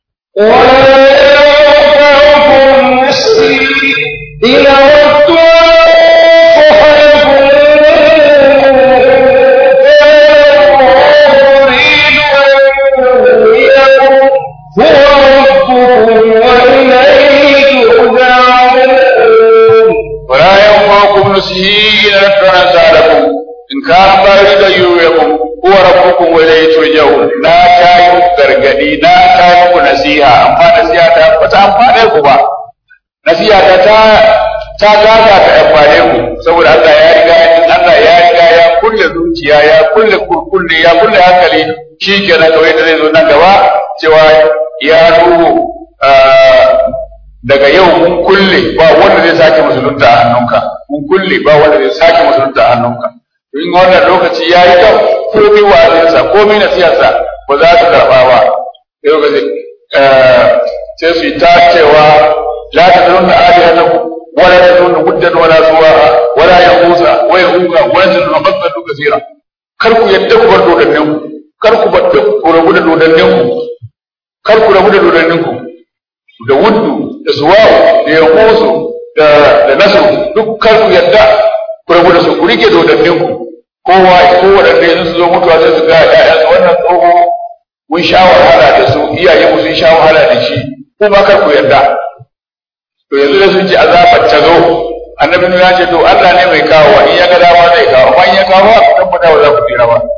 ولا ينفعكم نصحي إن أردت أن أنصحكم in ka bari da yuyakum huwa rabbukum wa ilayhi turja'un na ta yi gargadi na ta yi ku nasiha amma nasiha ta ba ta amfane ku ba nasiha ta ta ta gaga ta amfane ku saboda Allah ya riga Allah ya riga ya kulle zuciya ya kulle kurkulle ya kulle hankali shi kenan kawai da zai zo nan gaba cewa ya ruhu daga yau mun kulle ba wanda zai sake musulunta a hannunka mun kulle ba wanda zai sake musulunta a hannunka in wannan lokaci ya yi kyau komi wa'azinsa komi nasiyarsa ba za su karɓa ba sai lokaci sai su yi ta cewa la ta zunna alihatakum wala ta zunna muddan wala suwa'a wala ya musa wa ya huka wa ya zunna mabbatu kasira kar ku yadda ku bar dodannin ku kar ku bar ku rabu da dodannin ku kar ku rabu da dodannin ku da wuddu da suwa'u da ya musu da da nasu duk kar ku yadda ku rabu da su ku rike dodannin ku kowa ko waɗanda yanzu su zo mutuwa sai su ga ƴaƴan wannan tsoho mun sha wahala da su iyaye mu sun sha wahala da shi ko ma kar ku yarda to yanzu da sun ce azabar ta zo annabi ya ce to Allah ne mai kawo in ya ga dama zai kawo amma in ya kawo ku tabbata ba za ku tsira ba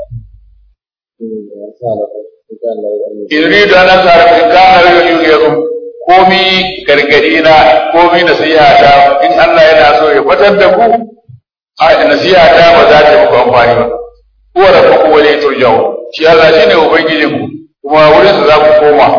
Idri da nan tsara in kana rayuwar yugiyakum komi gargadi na komi nasiha ta in Allah yana so ya fatar da ku a nasiha ta ba za ta muku amfani ba huwa rabbukum wa ilayhi turja'un shi Allah shine ubangijin ku kuma wurin sa za ku koma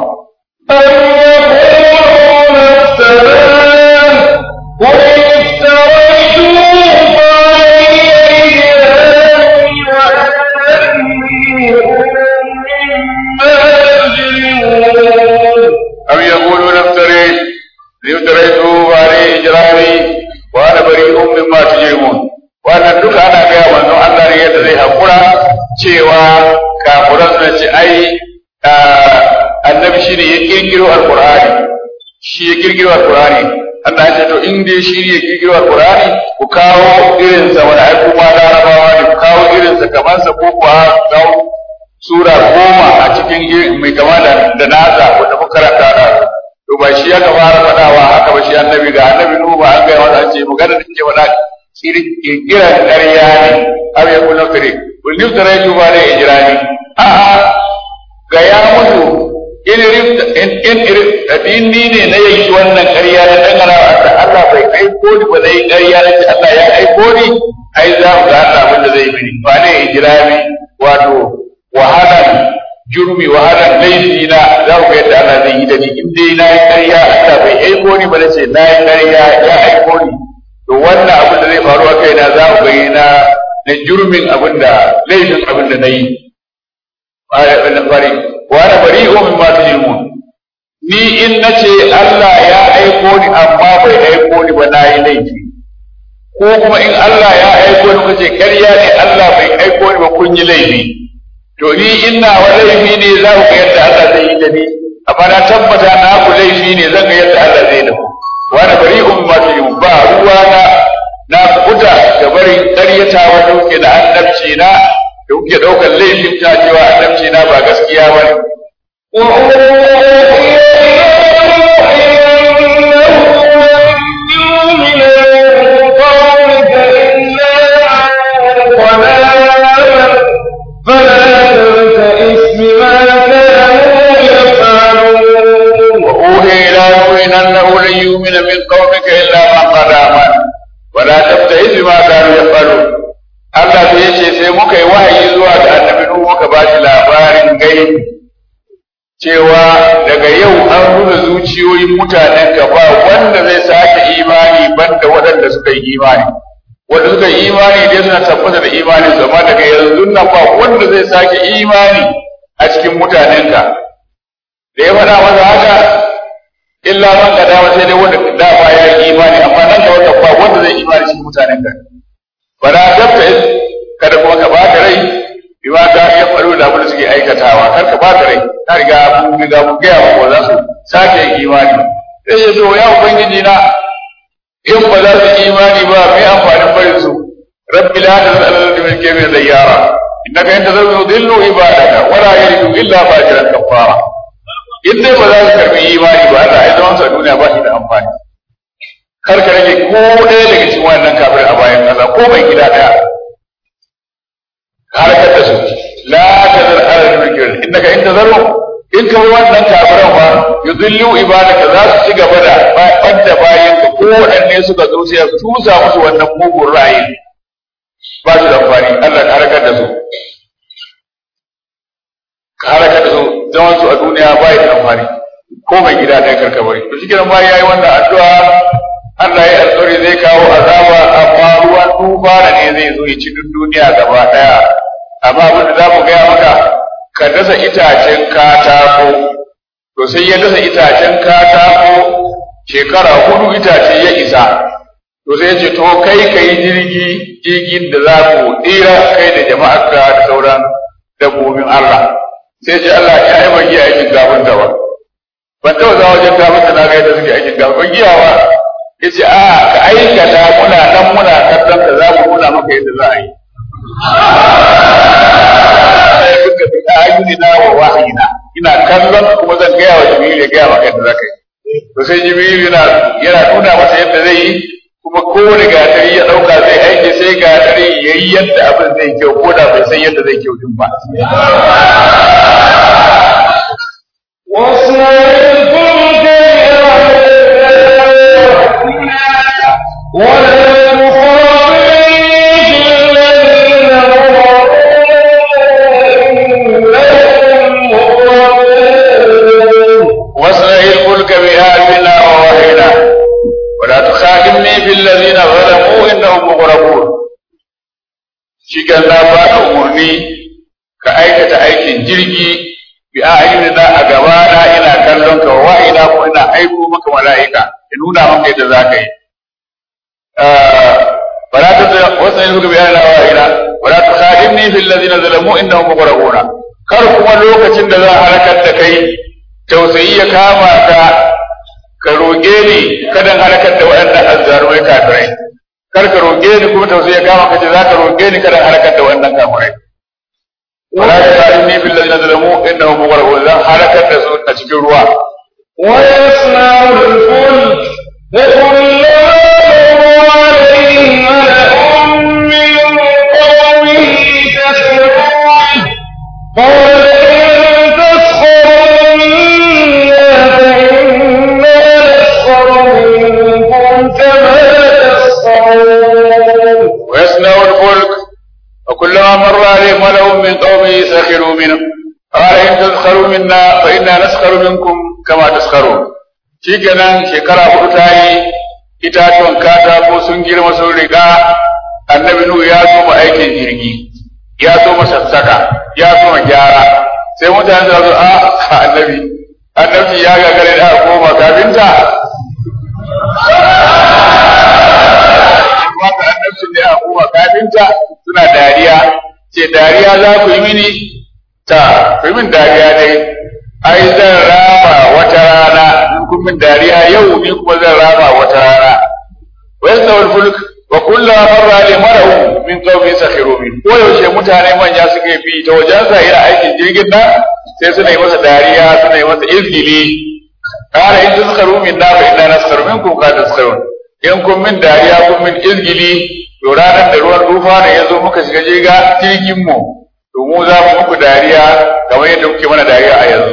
أم يقولون افتريت أم يقولون افتريت افتريته عليه إجرامي وأنا بريء مما تجرمون wannan duka ana gaya manzon Allah ne yadda zai haƙura cewa kafuran suna ce ai annabi shi ne ya kirkiro alƙur'ani shi ya kirkiro alƙur'ani Allah ya ce to in dai shi ne ya kirkiro alƙur'ani ku kawo irinsa wani ai kuma larabawa ne ku kawo irinsa kamar sa ko kuwa kawo sura goma a cikin mai kama da da nasa wanda muka karanta da to ba shi ya fara faɗawa haka ba shi annabi ga annabi nuhu ba an gaya masa ce magana da ke faɗa kirkiran ƙarya ne aw ya kuna fire wani tare ju ba da ijrani a a ga ya mutu in rifta in in in ni ne na yanki wannan ƙarya na dangana wa Allah Allah bai aiko ni ba na yi ƙarya na ce Allah ya aiko ni ai za mu ga Allah abin da zai mini ba ne ijrami wato wahalan jurmi wahalan laifi na za mu ga yadda Allah zai yi da ni in dai na yi ƙarya Allah bai aiko ni ba na ce na yi ƙarya ya aiko ni to wannan abin da zai faru a kaina za mu ga na na jurmin abin da laifin abin da na yi bari wa ana bari'u mimma tujrimun ni in nace Allah ya aiko ni amma bai aiko ni ba na yi laifi ko kuma in Allah ya aiko ni kace ƙarya ne Allah bai aiko ni ba kun yi laifi to ni ina wa laifi ne za ku ga yadda Allah zai yi da ni amma na tabbata na ku laifi ne zan ga yadda Allah zai da ku wa ana bari'u mimma tujrimun ba ruwa na na kuta da barin ƙaryata wa dauke da annabci na da kuke ɗaukar laifin ta cewa annabci na ba gaskiya ba ne. وأوحي إلى نوح أنه لن يؤمن من قومك إلا من قد آمن ولا تبتئس بما كانوا يفعلون Allah sai ya ce sai muka yi wahayi zuwa ga annabi Nuhu muka ba shi labarin gaibi cewa daga yau an nuna zuciyoyin mutanen ka ba wanda zai sake imani banda waɗanda suka yi imani wanda suka yi imani dai suna tabbata da imanin su amma daga yanzu nan ba wanda zai sake imani a cikin mutanen ka da ya faɗa masa haka illa man ka dama sai dai wanda dama ya yi imani amma nan da wanda ba wanda zai imani cikin mutanen ka fara tabta kada kuma ka ba rai bi ma ta ya faru da abin da suke aikatawa kar ka ba rai ta riga mun riga mun gaya mu za su sake yin imani sai ya zo ya ubangiji na in ba za su imani ba mai amfanin barin su rabbi la tazal alal min kaymin dayyara innaka in tazal yudillu ibadaka wala yalidu illa fajiran kafara in dai ba za su karbi imani ba Allah ya zama su a duniya ba shi da amfani kar ka rage ko ɗaya daga cikin wannan kafir a bayan ƙasa ko mai gida ɗaya harkar da su la ta zar ala mulkin innaka in tazaru in ka wannan kafiran ba yudillu ibadaka za su ci gaba da banda bayan ka ko waɗanne suka zo sai su tusa musu wannan mugun ra'ayi ba su da amfani Allah ka harkar da su ka harkar da su zaman su a duniya ba da amfani ko mai gida ɗaya karkabari to shi kenan bayan yayi wannan addu'a Allah ya alƙawari zai kawo azaba amma ruwan tufana ne zai zo ya ci duk duniya gaba ɗaya amma abin da za mu gaya maka ka dasa itacen katako to sai ya dasa itacen katako shekara hudu itace ya isa to sai ya ce to kai ka yi jirgi jirgin da za ku tsira kai da jama'arka da sauran dabbobin Allah sai ce Allah ya yi mai iya aikin gafin da ba ban taɓa za wajen gafin da na ga yadda suke aikin gafin giyawa yace a ka aikata muna nan muna kallon ka za mu nuna maka yadda za a yi sai duka bi ayyuni na wa wahayina ina kallon kuma zan gaya wa jibril ya gaya maka yadda za ka yi to sai jibril yana yana nuna masa yadda zai yi kuma kowane gatari ya dauka zai aiki sai gatari ya yi yadda abin zai kyau ko da bai san yadda zai kyau din ba واصنع الفلك ولا تخاطبني في الذين واصنع الفلك بآياتنا ووحينا ولا تخاطبني في الذين ظلموا إنهم مغرقون shigan na ba ka umarni ka aikata aikin jirgi bi ayyuna a gaba na ina kallon ka wa ina ko ina aiko maka mala'ika ya nuna maka yadda za ka yi فلا تطع وسنلك بآياتنا وإلى ولا تخادمني في الذين ظلموا إنهم مغرقون kar kuma lokacin da za a halakar da kai tausayi ya kama ka ka roƙe ni kada halakar da waɗannan azzarumai kafirai kar ka roƙe ni kuma tausayi ya kama ka ce za ka roƙe ni kada halakar da waɗannan kafirai wala tukhadimni fil ladina zalamu innahum mughraqun zan halakar da su a cikin ruwa ويصنع الفلك وكلما مر عليه ملأ من قومه تسخرون قال إن تسخروا منا وكلما مر عليه ملأ من قومه سخروا منه قال إن تسخروا منا فإنا نسخر منكم كما تسخرون shikenan shekara hudu ta yi itatuwan katako sun girma sun riga annabi nuhu ya soma aikin jirgi ya soma sassaka ya soma gyara sai mutane su zo a annabi annabi ya gagare da koma kafinta wata annabcin da ya koma kafinta suna dariya ce dariya za ku yi mini ta ku yi min dariya dai ai zan rama wata rana in kun min dariya yau ni kuma zan rama wata rana wa yastawul fulk wa kullu marra li mar'u min qawmi sakhiru min ko yaushe mutane manya suke bi ta wajen sa yana aikin jirgin nan sai suna yi masa dariya suna yi masa izgili qala in taskharu min na fa inna naskharu minkum ka taskharun in kun min dariya kun min izgili to ranar da ruwan tufa ne ya zo muka shiga jirga jirgin mu to mu za mu muku dariya kamar yadda kuke mana dariya a yanzu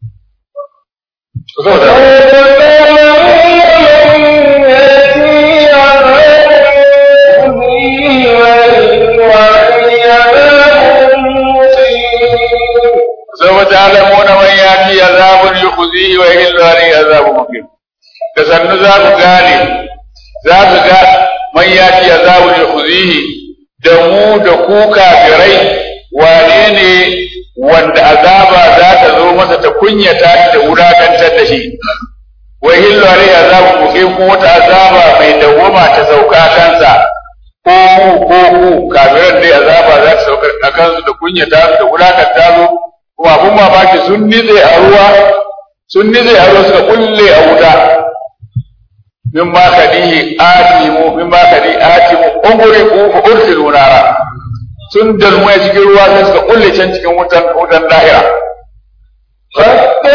سوف تعلمون من يأتي عذاب يخزيه ويحل عليه عذاب مقيم تسنو ذاك غالي ذاك غالي من يأتي عذاب يخزيه دمو دكوكا بري wane ne wanda azaba za ta zo masa ta kunyata shi da wulakantar da shi wa hillu alaihi azabu muqim ko wata azaba mai dawwama ta sauka kansa ko mu ko ku kafiran dai azaba za ta sauka a kansu da kunyata su da wulakanta su kuma abun mamaki sun nize a ruwa sun nize a ruwa suka kulle a wuta min ma kadihi atimu min ma kadi atimu umri ku ursilu nara sun dalmaya cikin ruwa sai suka kulle can cikin wutan wutan dahira حتى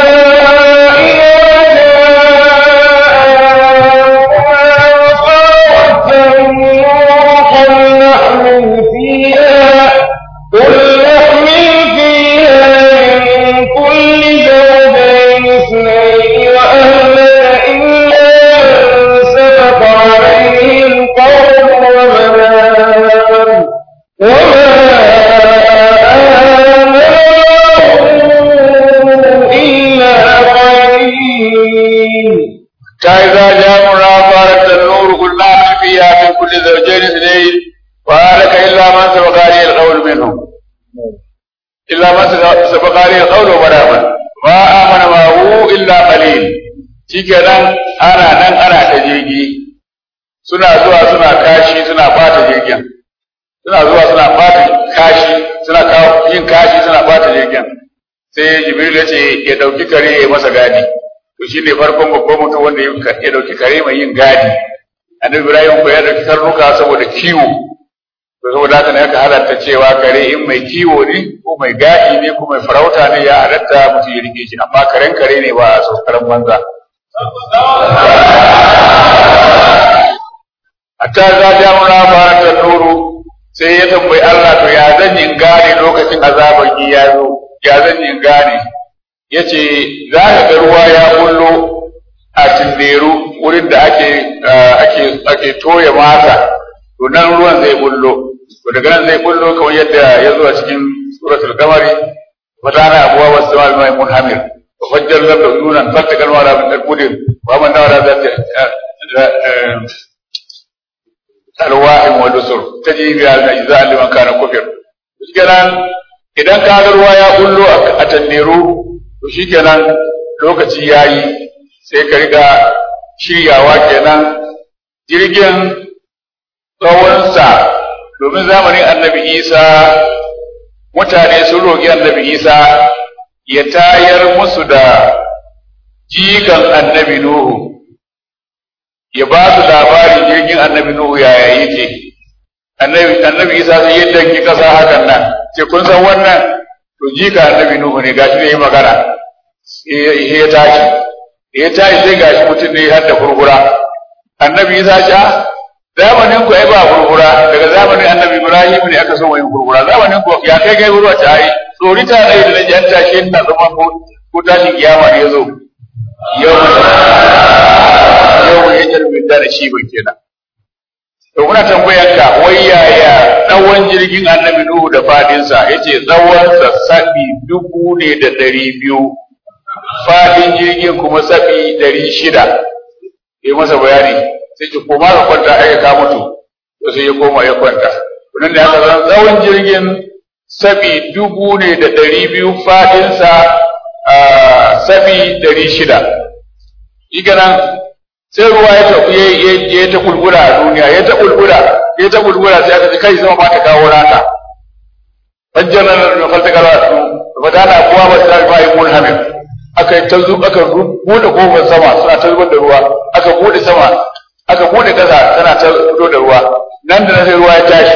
قل نحمل فيها من كل زوجين اثنين وأهلنا إلا من سبق عليه القول ومن وما آمنوا إلا قليل فإذا جاء منافرة النور قلنا اعمل فيها من كل زوجين اثنين وهلك إلا من سبق عليه القول منهم إلا من سبق عليه القول ومن ما آمن معه إلا قليل shikenan ana nan ana ta jirgi suna zuwa suna kashi suna bata jirgin suna zuwa suna bata kashi suna kawo yin kashi suna bata jirgin sai jibril ya ce ya dauki kare ya masa gadi to shi ne farkon babban mutum wanda ya dauki kare mai yin gadi annabi ibrahim ko ya dauki karnuka saboda kiwo to saboda haka ne aka halatta cewa kare in mai kiwo ne ko mai gadi ne ko mai farauta ne ya halatta mutum ya rike shi amma karen kare ne ba a so karen banza hatta za ta muna fara ta nuru sai ya tambayi Allah to ya zan yin gane lokacin azaban ya zo ya zan yin gane yace za ka ga ruwa ya bullo a tinderu wurin da ake ake ake toya mata to nan ruwan zai bullo to daga nan zai bullo kamar yadda ya zo a cikin suratul qamari fatana abuwa was sama mai munhamir wa fajjar lam yunan fatakal wala min al-qudir wa man dawala zat alwa'im wa dusur taji bi al-ajza liman kana kufir kenan idan ka ga ruwa ya bullo a tanderu to shikenan lokaci yayi sai ka riga shiryawa kenan jirgin tsawonsa domin zamanin annabi isa mutane sun roƙi annabi isa ya tayar musu da jikan annabi nuhu ya ba su labarin jirgin annabi nuhu yaya yake annabi isa sai ya danki ƙasa hakan nan ce kun san wannan to jika annabi nuhu ne gashi ne yi magana ya tashi ya tashi sai gashi mutum ne har da furfura annabi isa ce zamanin ku ai ba furfura daga zamanin annabi ibrahim ne aka so yin furfura zamanin ku ya kai kai ruwa ta ai tsori ta dai da naji an tashi na zama ko ko tashin kiyama ne yazo yau yau ya jarbe da shi ba kenan to muna tambayar ka wai yaya tsawon jirgin annabi Nuhu da fadinsa yace tsawonsa sabi dubu ne da ɗari biyu fadin jirgin kuma sabi ɗari shida ya masa bayani sai ce koma ka kwanta ai ka mutu to sai ya koma ya kwanta nan da aka zan tsawon jirgin sabi dubu ne da ɗari biyu fadinsa sabi ɗari shida nan sai ruwa ya tafi ya ta kulkula a duniya ya ta kulkula ya ta kulkula sai aka ji kai zama ma ta kawo rata fajjar nan da falta kala ba ta na kuwa ba ta ba yi mun hamil aka yi ta zu aka bude kofar sama suna ta zubar da ruwa aka bude sama aka bude kasa tana ta fito da ruwa nan da nan sai ruwa ya tashi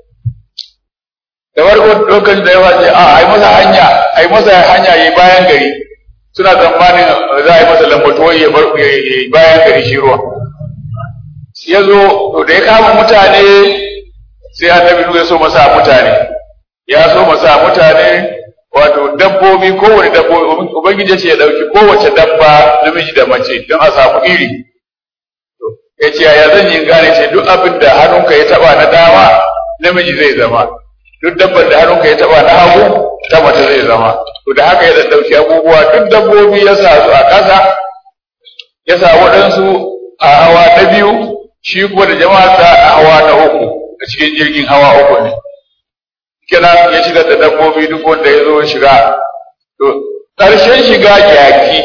da farko lokacin da ya wace a ai masa hanya ai masa hanya yi bayan gari suna tsammanin za a yi masa lambatuwa ya bar bayan gari shi ruwa ya zo to da ya kama mutane sai annabi ya so masa mutane ya so masa mutane wato dabbobi kowane dabbobi ubangiji ce ya dauki kowace dabba namiji da mace don a samu iri ya ce ya zan yi gane ce duk abin da hannunka ya taba na dama namiji zai zama duk dabbar da hannunka ya taba na hagu ta mace zai zama to da haka ya ɗauki abubuwa duk dabbobi ya sa su a ƙasa ya sa waɗansu a hawa na biyu shi kuma da jama'a a hawa na uku a cikin jirgin hawa uku ne kenan ya shiga da dabbobi duk wanda ya zo shiga to ƙarshen shiga jaki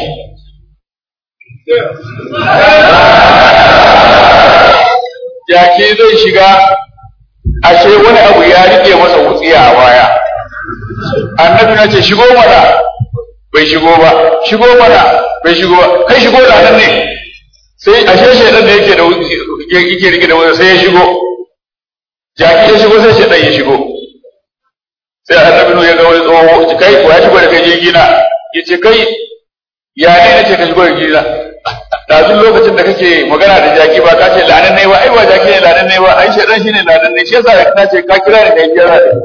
jaki zai shiga ashe wani abu ya rike masa wutsiya a baya annabi na ce shigo mana bai shigo ba shigo mana bai shigo ba kai shigo da nan ne sai ashe shaidan da yake da yake rike da wani sai ya shigo jaki ya shigo sai shaidan ya shigo sai annabi ya ga wani tsoho kai ko ya shigo da kai jirgi na yace kai ya ne nace ka shigo da jirgi na ɗazun lokacin da kake magana da jaki ba ka ce lanan ne ba ai ba jaki ne lanan ne ba ai shaidan shine lanan ne shi yasa na ce ka kira ni kai kira da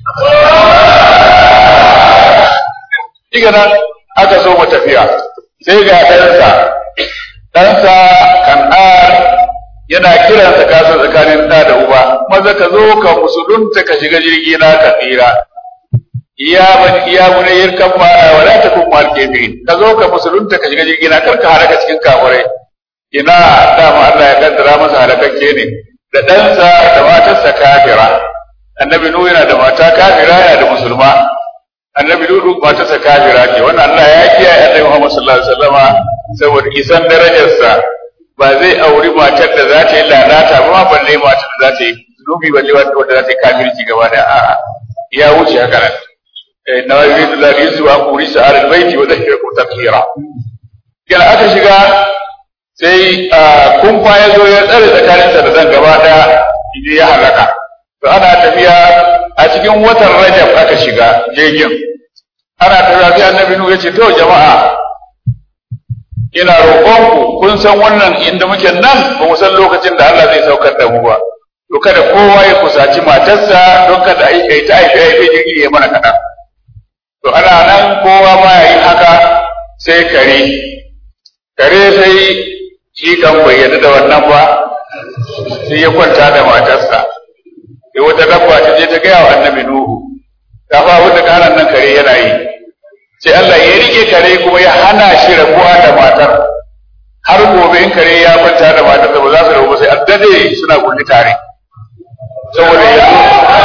Diga nan aka so mu tafiya sai ga ɗansa ɗansa kan'ar yana kiransa kasa tsakanin ɗa da uba maza ka zo ka musulunta ka shiga jirgi na ka tsira iya ban iya munayyar kan mara wala ta kun mal kefirin ka zo ka musulunta ka shiga jirgi na kar ka halaka cikin kafirai ina dama Allah ya kaddara masa halakakke ne da ɗansa da matarsa kafira annabi nuhu yana da mata kafira yana da musulma annabi nuhu matarsa kafira ce wannan Allah ya kiyaye annabi Muhammad sallallahu alaihi wasallama saboda isan darajarsa ba zai auri matar da za ta yi lalata ba ma balle matar da za ta yi zunubi balle wanda za ta yi kafirci gaba da a'a ya wuce haka nan na yuridu la yusu wa qurisa ala albayti wa dhakirakum tafsira kila aka shiga sai kumfa ya zo ya tsare tsakaninsa da dan gaba daya idan ya halaka to ana tafiya a cikin watan rajab aka shiga jirgin ana tafiya sai annabi nuhu yace to jama'a ina roƙonku kun san wannan inda muke nan ba mu san lokacin da Allah zai saukar da mu ba to kada kowa ya kusaci matarsa don kada a yi ta aife aife jirgi ya mana kaɗan to ana nan kowa ma ya yi haka sai kare kare sai shi kan bayyana da wannan ba sai ya kwanta da matarsa sai wata dabba ta je ta gaya wa annabi nuhu ta fa wata kanan nan kare yana yi sai Allah ya rike kare kuma ya hana shi rabuwa da matar har gobe in kare ya kwanta da matar da ba za su rabu sai addade suna kulli tare saboda ya zo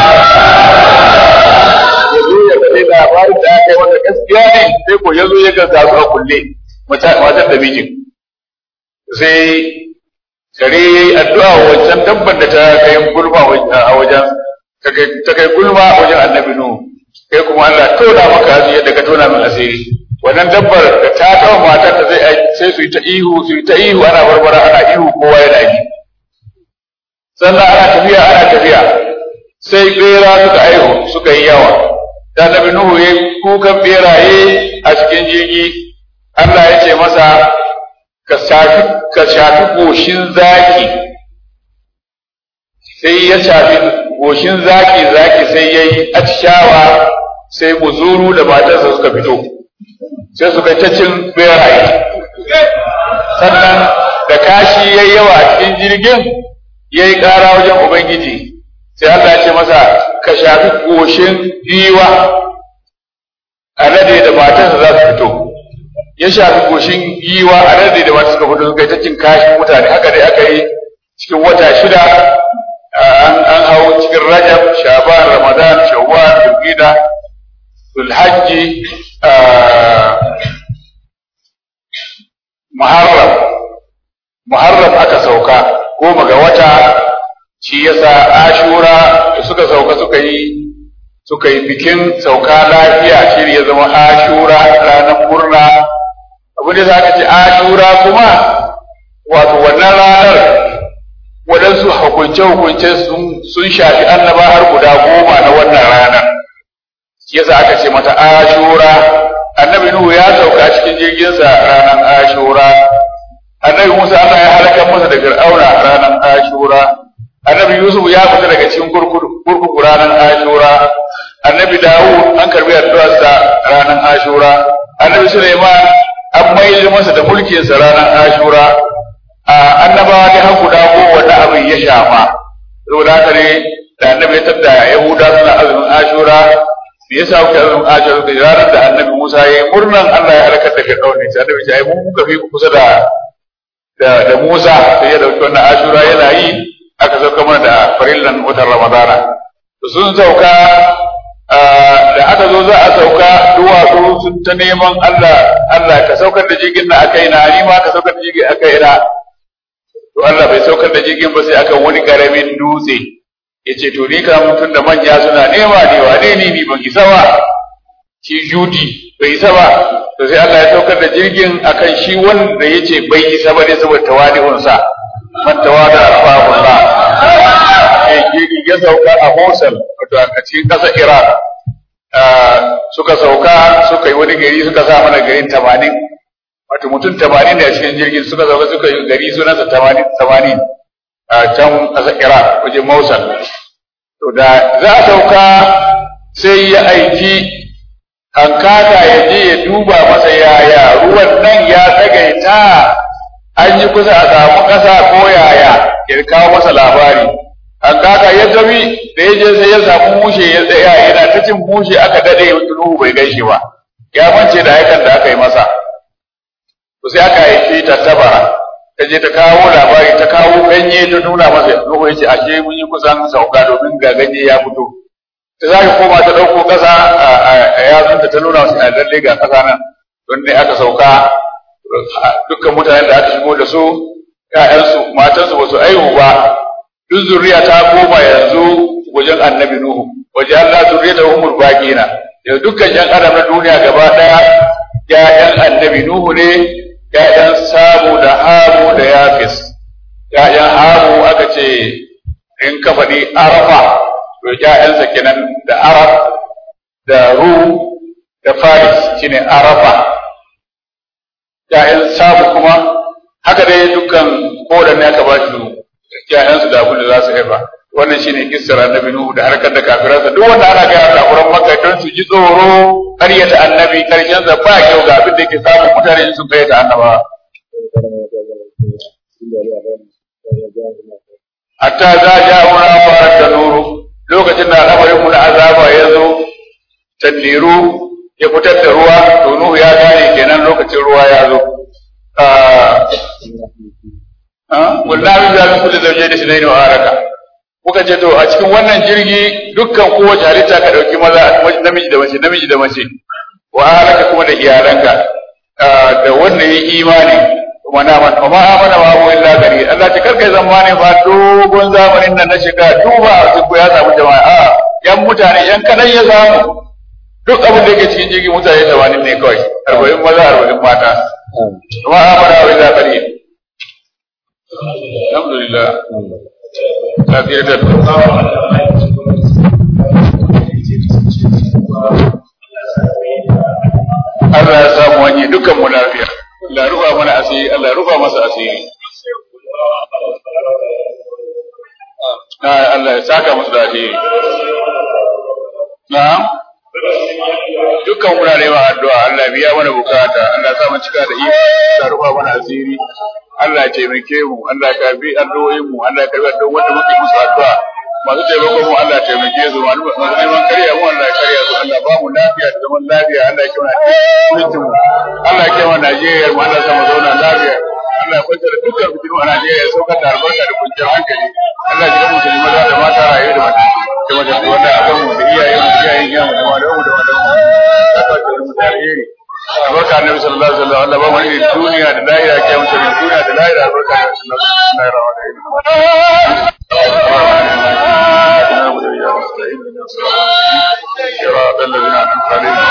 ya zo ya gane labarin da aka yi wanda gaskiya ne sai ko ya zo ya ga su a kulle matar da mijin sai kare ya yi addu'a wa wancan dabban da ta kai gulma a wajen ta kai gulma a wajen annabi nuhu kai kuma Allah tona maka asiri yadda ka tona min asiri wannan dabbar da ta taɓa matar ta zai sai su yi ta ihu su yi ta ihu ana barbara ana ihu kowa yana ji sannan ana tafiya ana tafiya sai bera suka aihu suka yi yawa da nabi nuhu ya kukan beraye a cikin jirgi Allah ya ce masa ka shafi ka shafi goshin zaki sai ya shafi goshin zaki zaki sai ya yi atishawa sai muzuru da matarsa suka fito sai suka ta cin beraye sannan da kashi ya yawa a cikin jirgin ya yi ƙara wajen ubangiji sai Allah ce masa ka shafi goshin giwa alade da matarsa za su fito ya shafi goshin giwa alade da matarsa suka fito suka yi ta cin kashin mutane haka dai aka yi cikin wata shida an an hau cikin rajab shaban ramadan shawwal zulqa'da zulhajji muharram muharram aka sauka goma ga wata shi yasa ashura da suka sauka suka yi suka yi bikin sauka lafiya shi ya zama ashura ranar murna abin da za ka ce ashura kuma wato wannan ranar waɗansu hukunce-hukunce sun shafi annaba har guda goma na wannan ranar shi yasa aka ce mata ashura annabi nuhu ya sauka cikin jirginsa ranar ashura annabi musa Allah ya halaka masa da fir'auna ranar ashura annabi yusuf ya fita daga cikin kurkuku ranar ashura annabi dawud an karbi addu'arsa ranar ashura annabi suleiman an maida masa da mulkinsa ranar ashura annabawa ne har guda ko wanda abin ya shafa saboda haka ne da annabi ya tadda yahuda suna azumin ashura me yasa kuka azumin ashura da ranar da annabi musa ya yi murnan allah ya halakar da fir'aun ne sai annabi ya yi mun kuka fi kusa da da musa sai ya dauki wannan ashura yana yi aka sauka mana da farillan watan ramadana sun sauka da aka zo za a sauka duwatsu sun ta neman Allah Allah ka saukar da jirgin na akai na ni ma ka saukar da jirgin akai na to Allah bai saukar da jirgin ba sai aka wani karamin dutse yace to ni ka mutun da manya suna nema ne wane ne ni ban isa ba shi judi bai isa ba to sai Allah ya saukar da jirgin akan shi wanda yace bai isa ba ne saboda tawadi'un sa man tawada Allah jirgin ya sauka a Mosul wato a cikin ƙasar Iraq suka sauka suka yi wani gari suka sa mana garin tamanin wato mutum tamanin ne a cikin jirgin suka sauka suka yi gari sunansa tamanin tamanin a can ƙasar Iraq wajen Mosul to da za a sauka sai ya aiki hankaka ya je ya duba masa yaya ruwan nan ya tsagaita an yi kusa a samu ƙasa ko yaya ya kawo masa labari an kaka ya tafi da ya je sai ya samu mushe ya tsaya yana ta cin mushe aka dade Nuhu bai gaishe ba ya mance da aikan da aka yi masa to sai aka yi ta tabara ta je ta kawo labari ta kawo ganye ta nuna masa Nuhu ya ce ashe mun yi kusan sauka domin ga ganye ya fito ta za koma ta ɗauko ƙasa a yatsunta ta nuna wasu lalle ga ƙasa nan don ne aka sauka dukkan mutanen da aka shigo da su ‘ya'yansu matansu ba su aihu ba duk zuriya ta koma yanzu wajen annabi Nuhu waje Allah zuriya da umur baƙina yau dukkan ‘yan adam na duniya gaba ɗaya ‘ya'yan annabi Nuhu ne ‘ya'yan Samu da Hamu da Yafis ‘ya'yan Hamu aka ce in ka faɗi Arafa to ‘ya'yansa kenan da Arab da Ru da Faris shine Arafa ‘ya'yan Samu kuma haka dai dukkan kowanne aka ba shi ‘ya'yansu da abin da za su haifa wannan shine kissar annabi Nuhu da harkar da kafiransa duk wanda ana gaya da Quran Makka don su ji tsoro ƙaryata annabi karshen sa ba kyau ga abin da yake samun mutane sun ƙaryata annaba hatta za ja wani fara da nuru lokacin da al'amarin mu na azaba ya zo tanniru ya fitar da ruwa to Nuhu ya gane kenan lokacin ruwa ya zo wallahi za mu kula da waje da sinai wa haraka muka ce to a cikin wannan jirgi dukkan kowace halitta ka dauki maza namiji da mace namiji da mace wa haraka kuma da iyalanka da wanda yi imani kuma na man kuma amana wa hu illa gari Allah ta karkai zamani fa dogon zamanin nan na shiga duba su ya samu jama'a a yan mutane yan kadan ya samu duk abin da yake cikin jirgi mutane 80 ne kawai 40 maza 40 mata kuma amana wa illa gari alhamdulillah lafiya da Allah ya samu wani dukkan mu lafiya Allah rufa mana asiri Allah rufa masa asiri Allah ya saka musu da asiri na'am dukkan muna neman addu'a Allah biya mana bukata Allah ya sa mu cika da iko Allah rufa mana asiri Allah ya taimake mu Allah ya karbi addu'o'in mu Allah ya karbi addu'o'in wanda muke musu addu'a masu taimakon mu Allah taimake su masu neman karya mu Allah ya karya su Allah ba mu lafiya da zaman lafiya Allah ya kiyaye mutum mu Allah ya kiyaye Najeriya mu Allah ya mu zauna lafiya Allah ya kwanta da dukkan fitinu a Najeriya ya saukar da albarka da kwanciyar hankali Allah ya ji musulmi maza da mata rayu da mata da mata da wanda akan mu da iyayen mu da iyayen iyayen mu da malamu da malamu da kwanciyar mu da alheri albarka annabi sallallahu alaihi wasallam Allah ba mu irin duniya da lahira ke mu irin duniya da lahira albarka annabi sallallahu alaihi wasallam صراط الذين أنعمت عليهم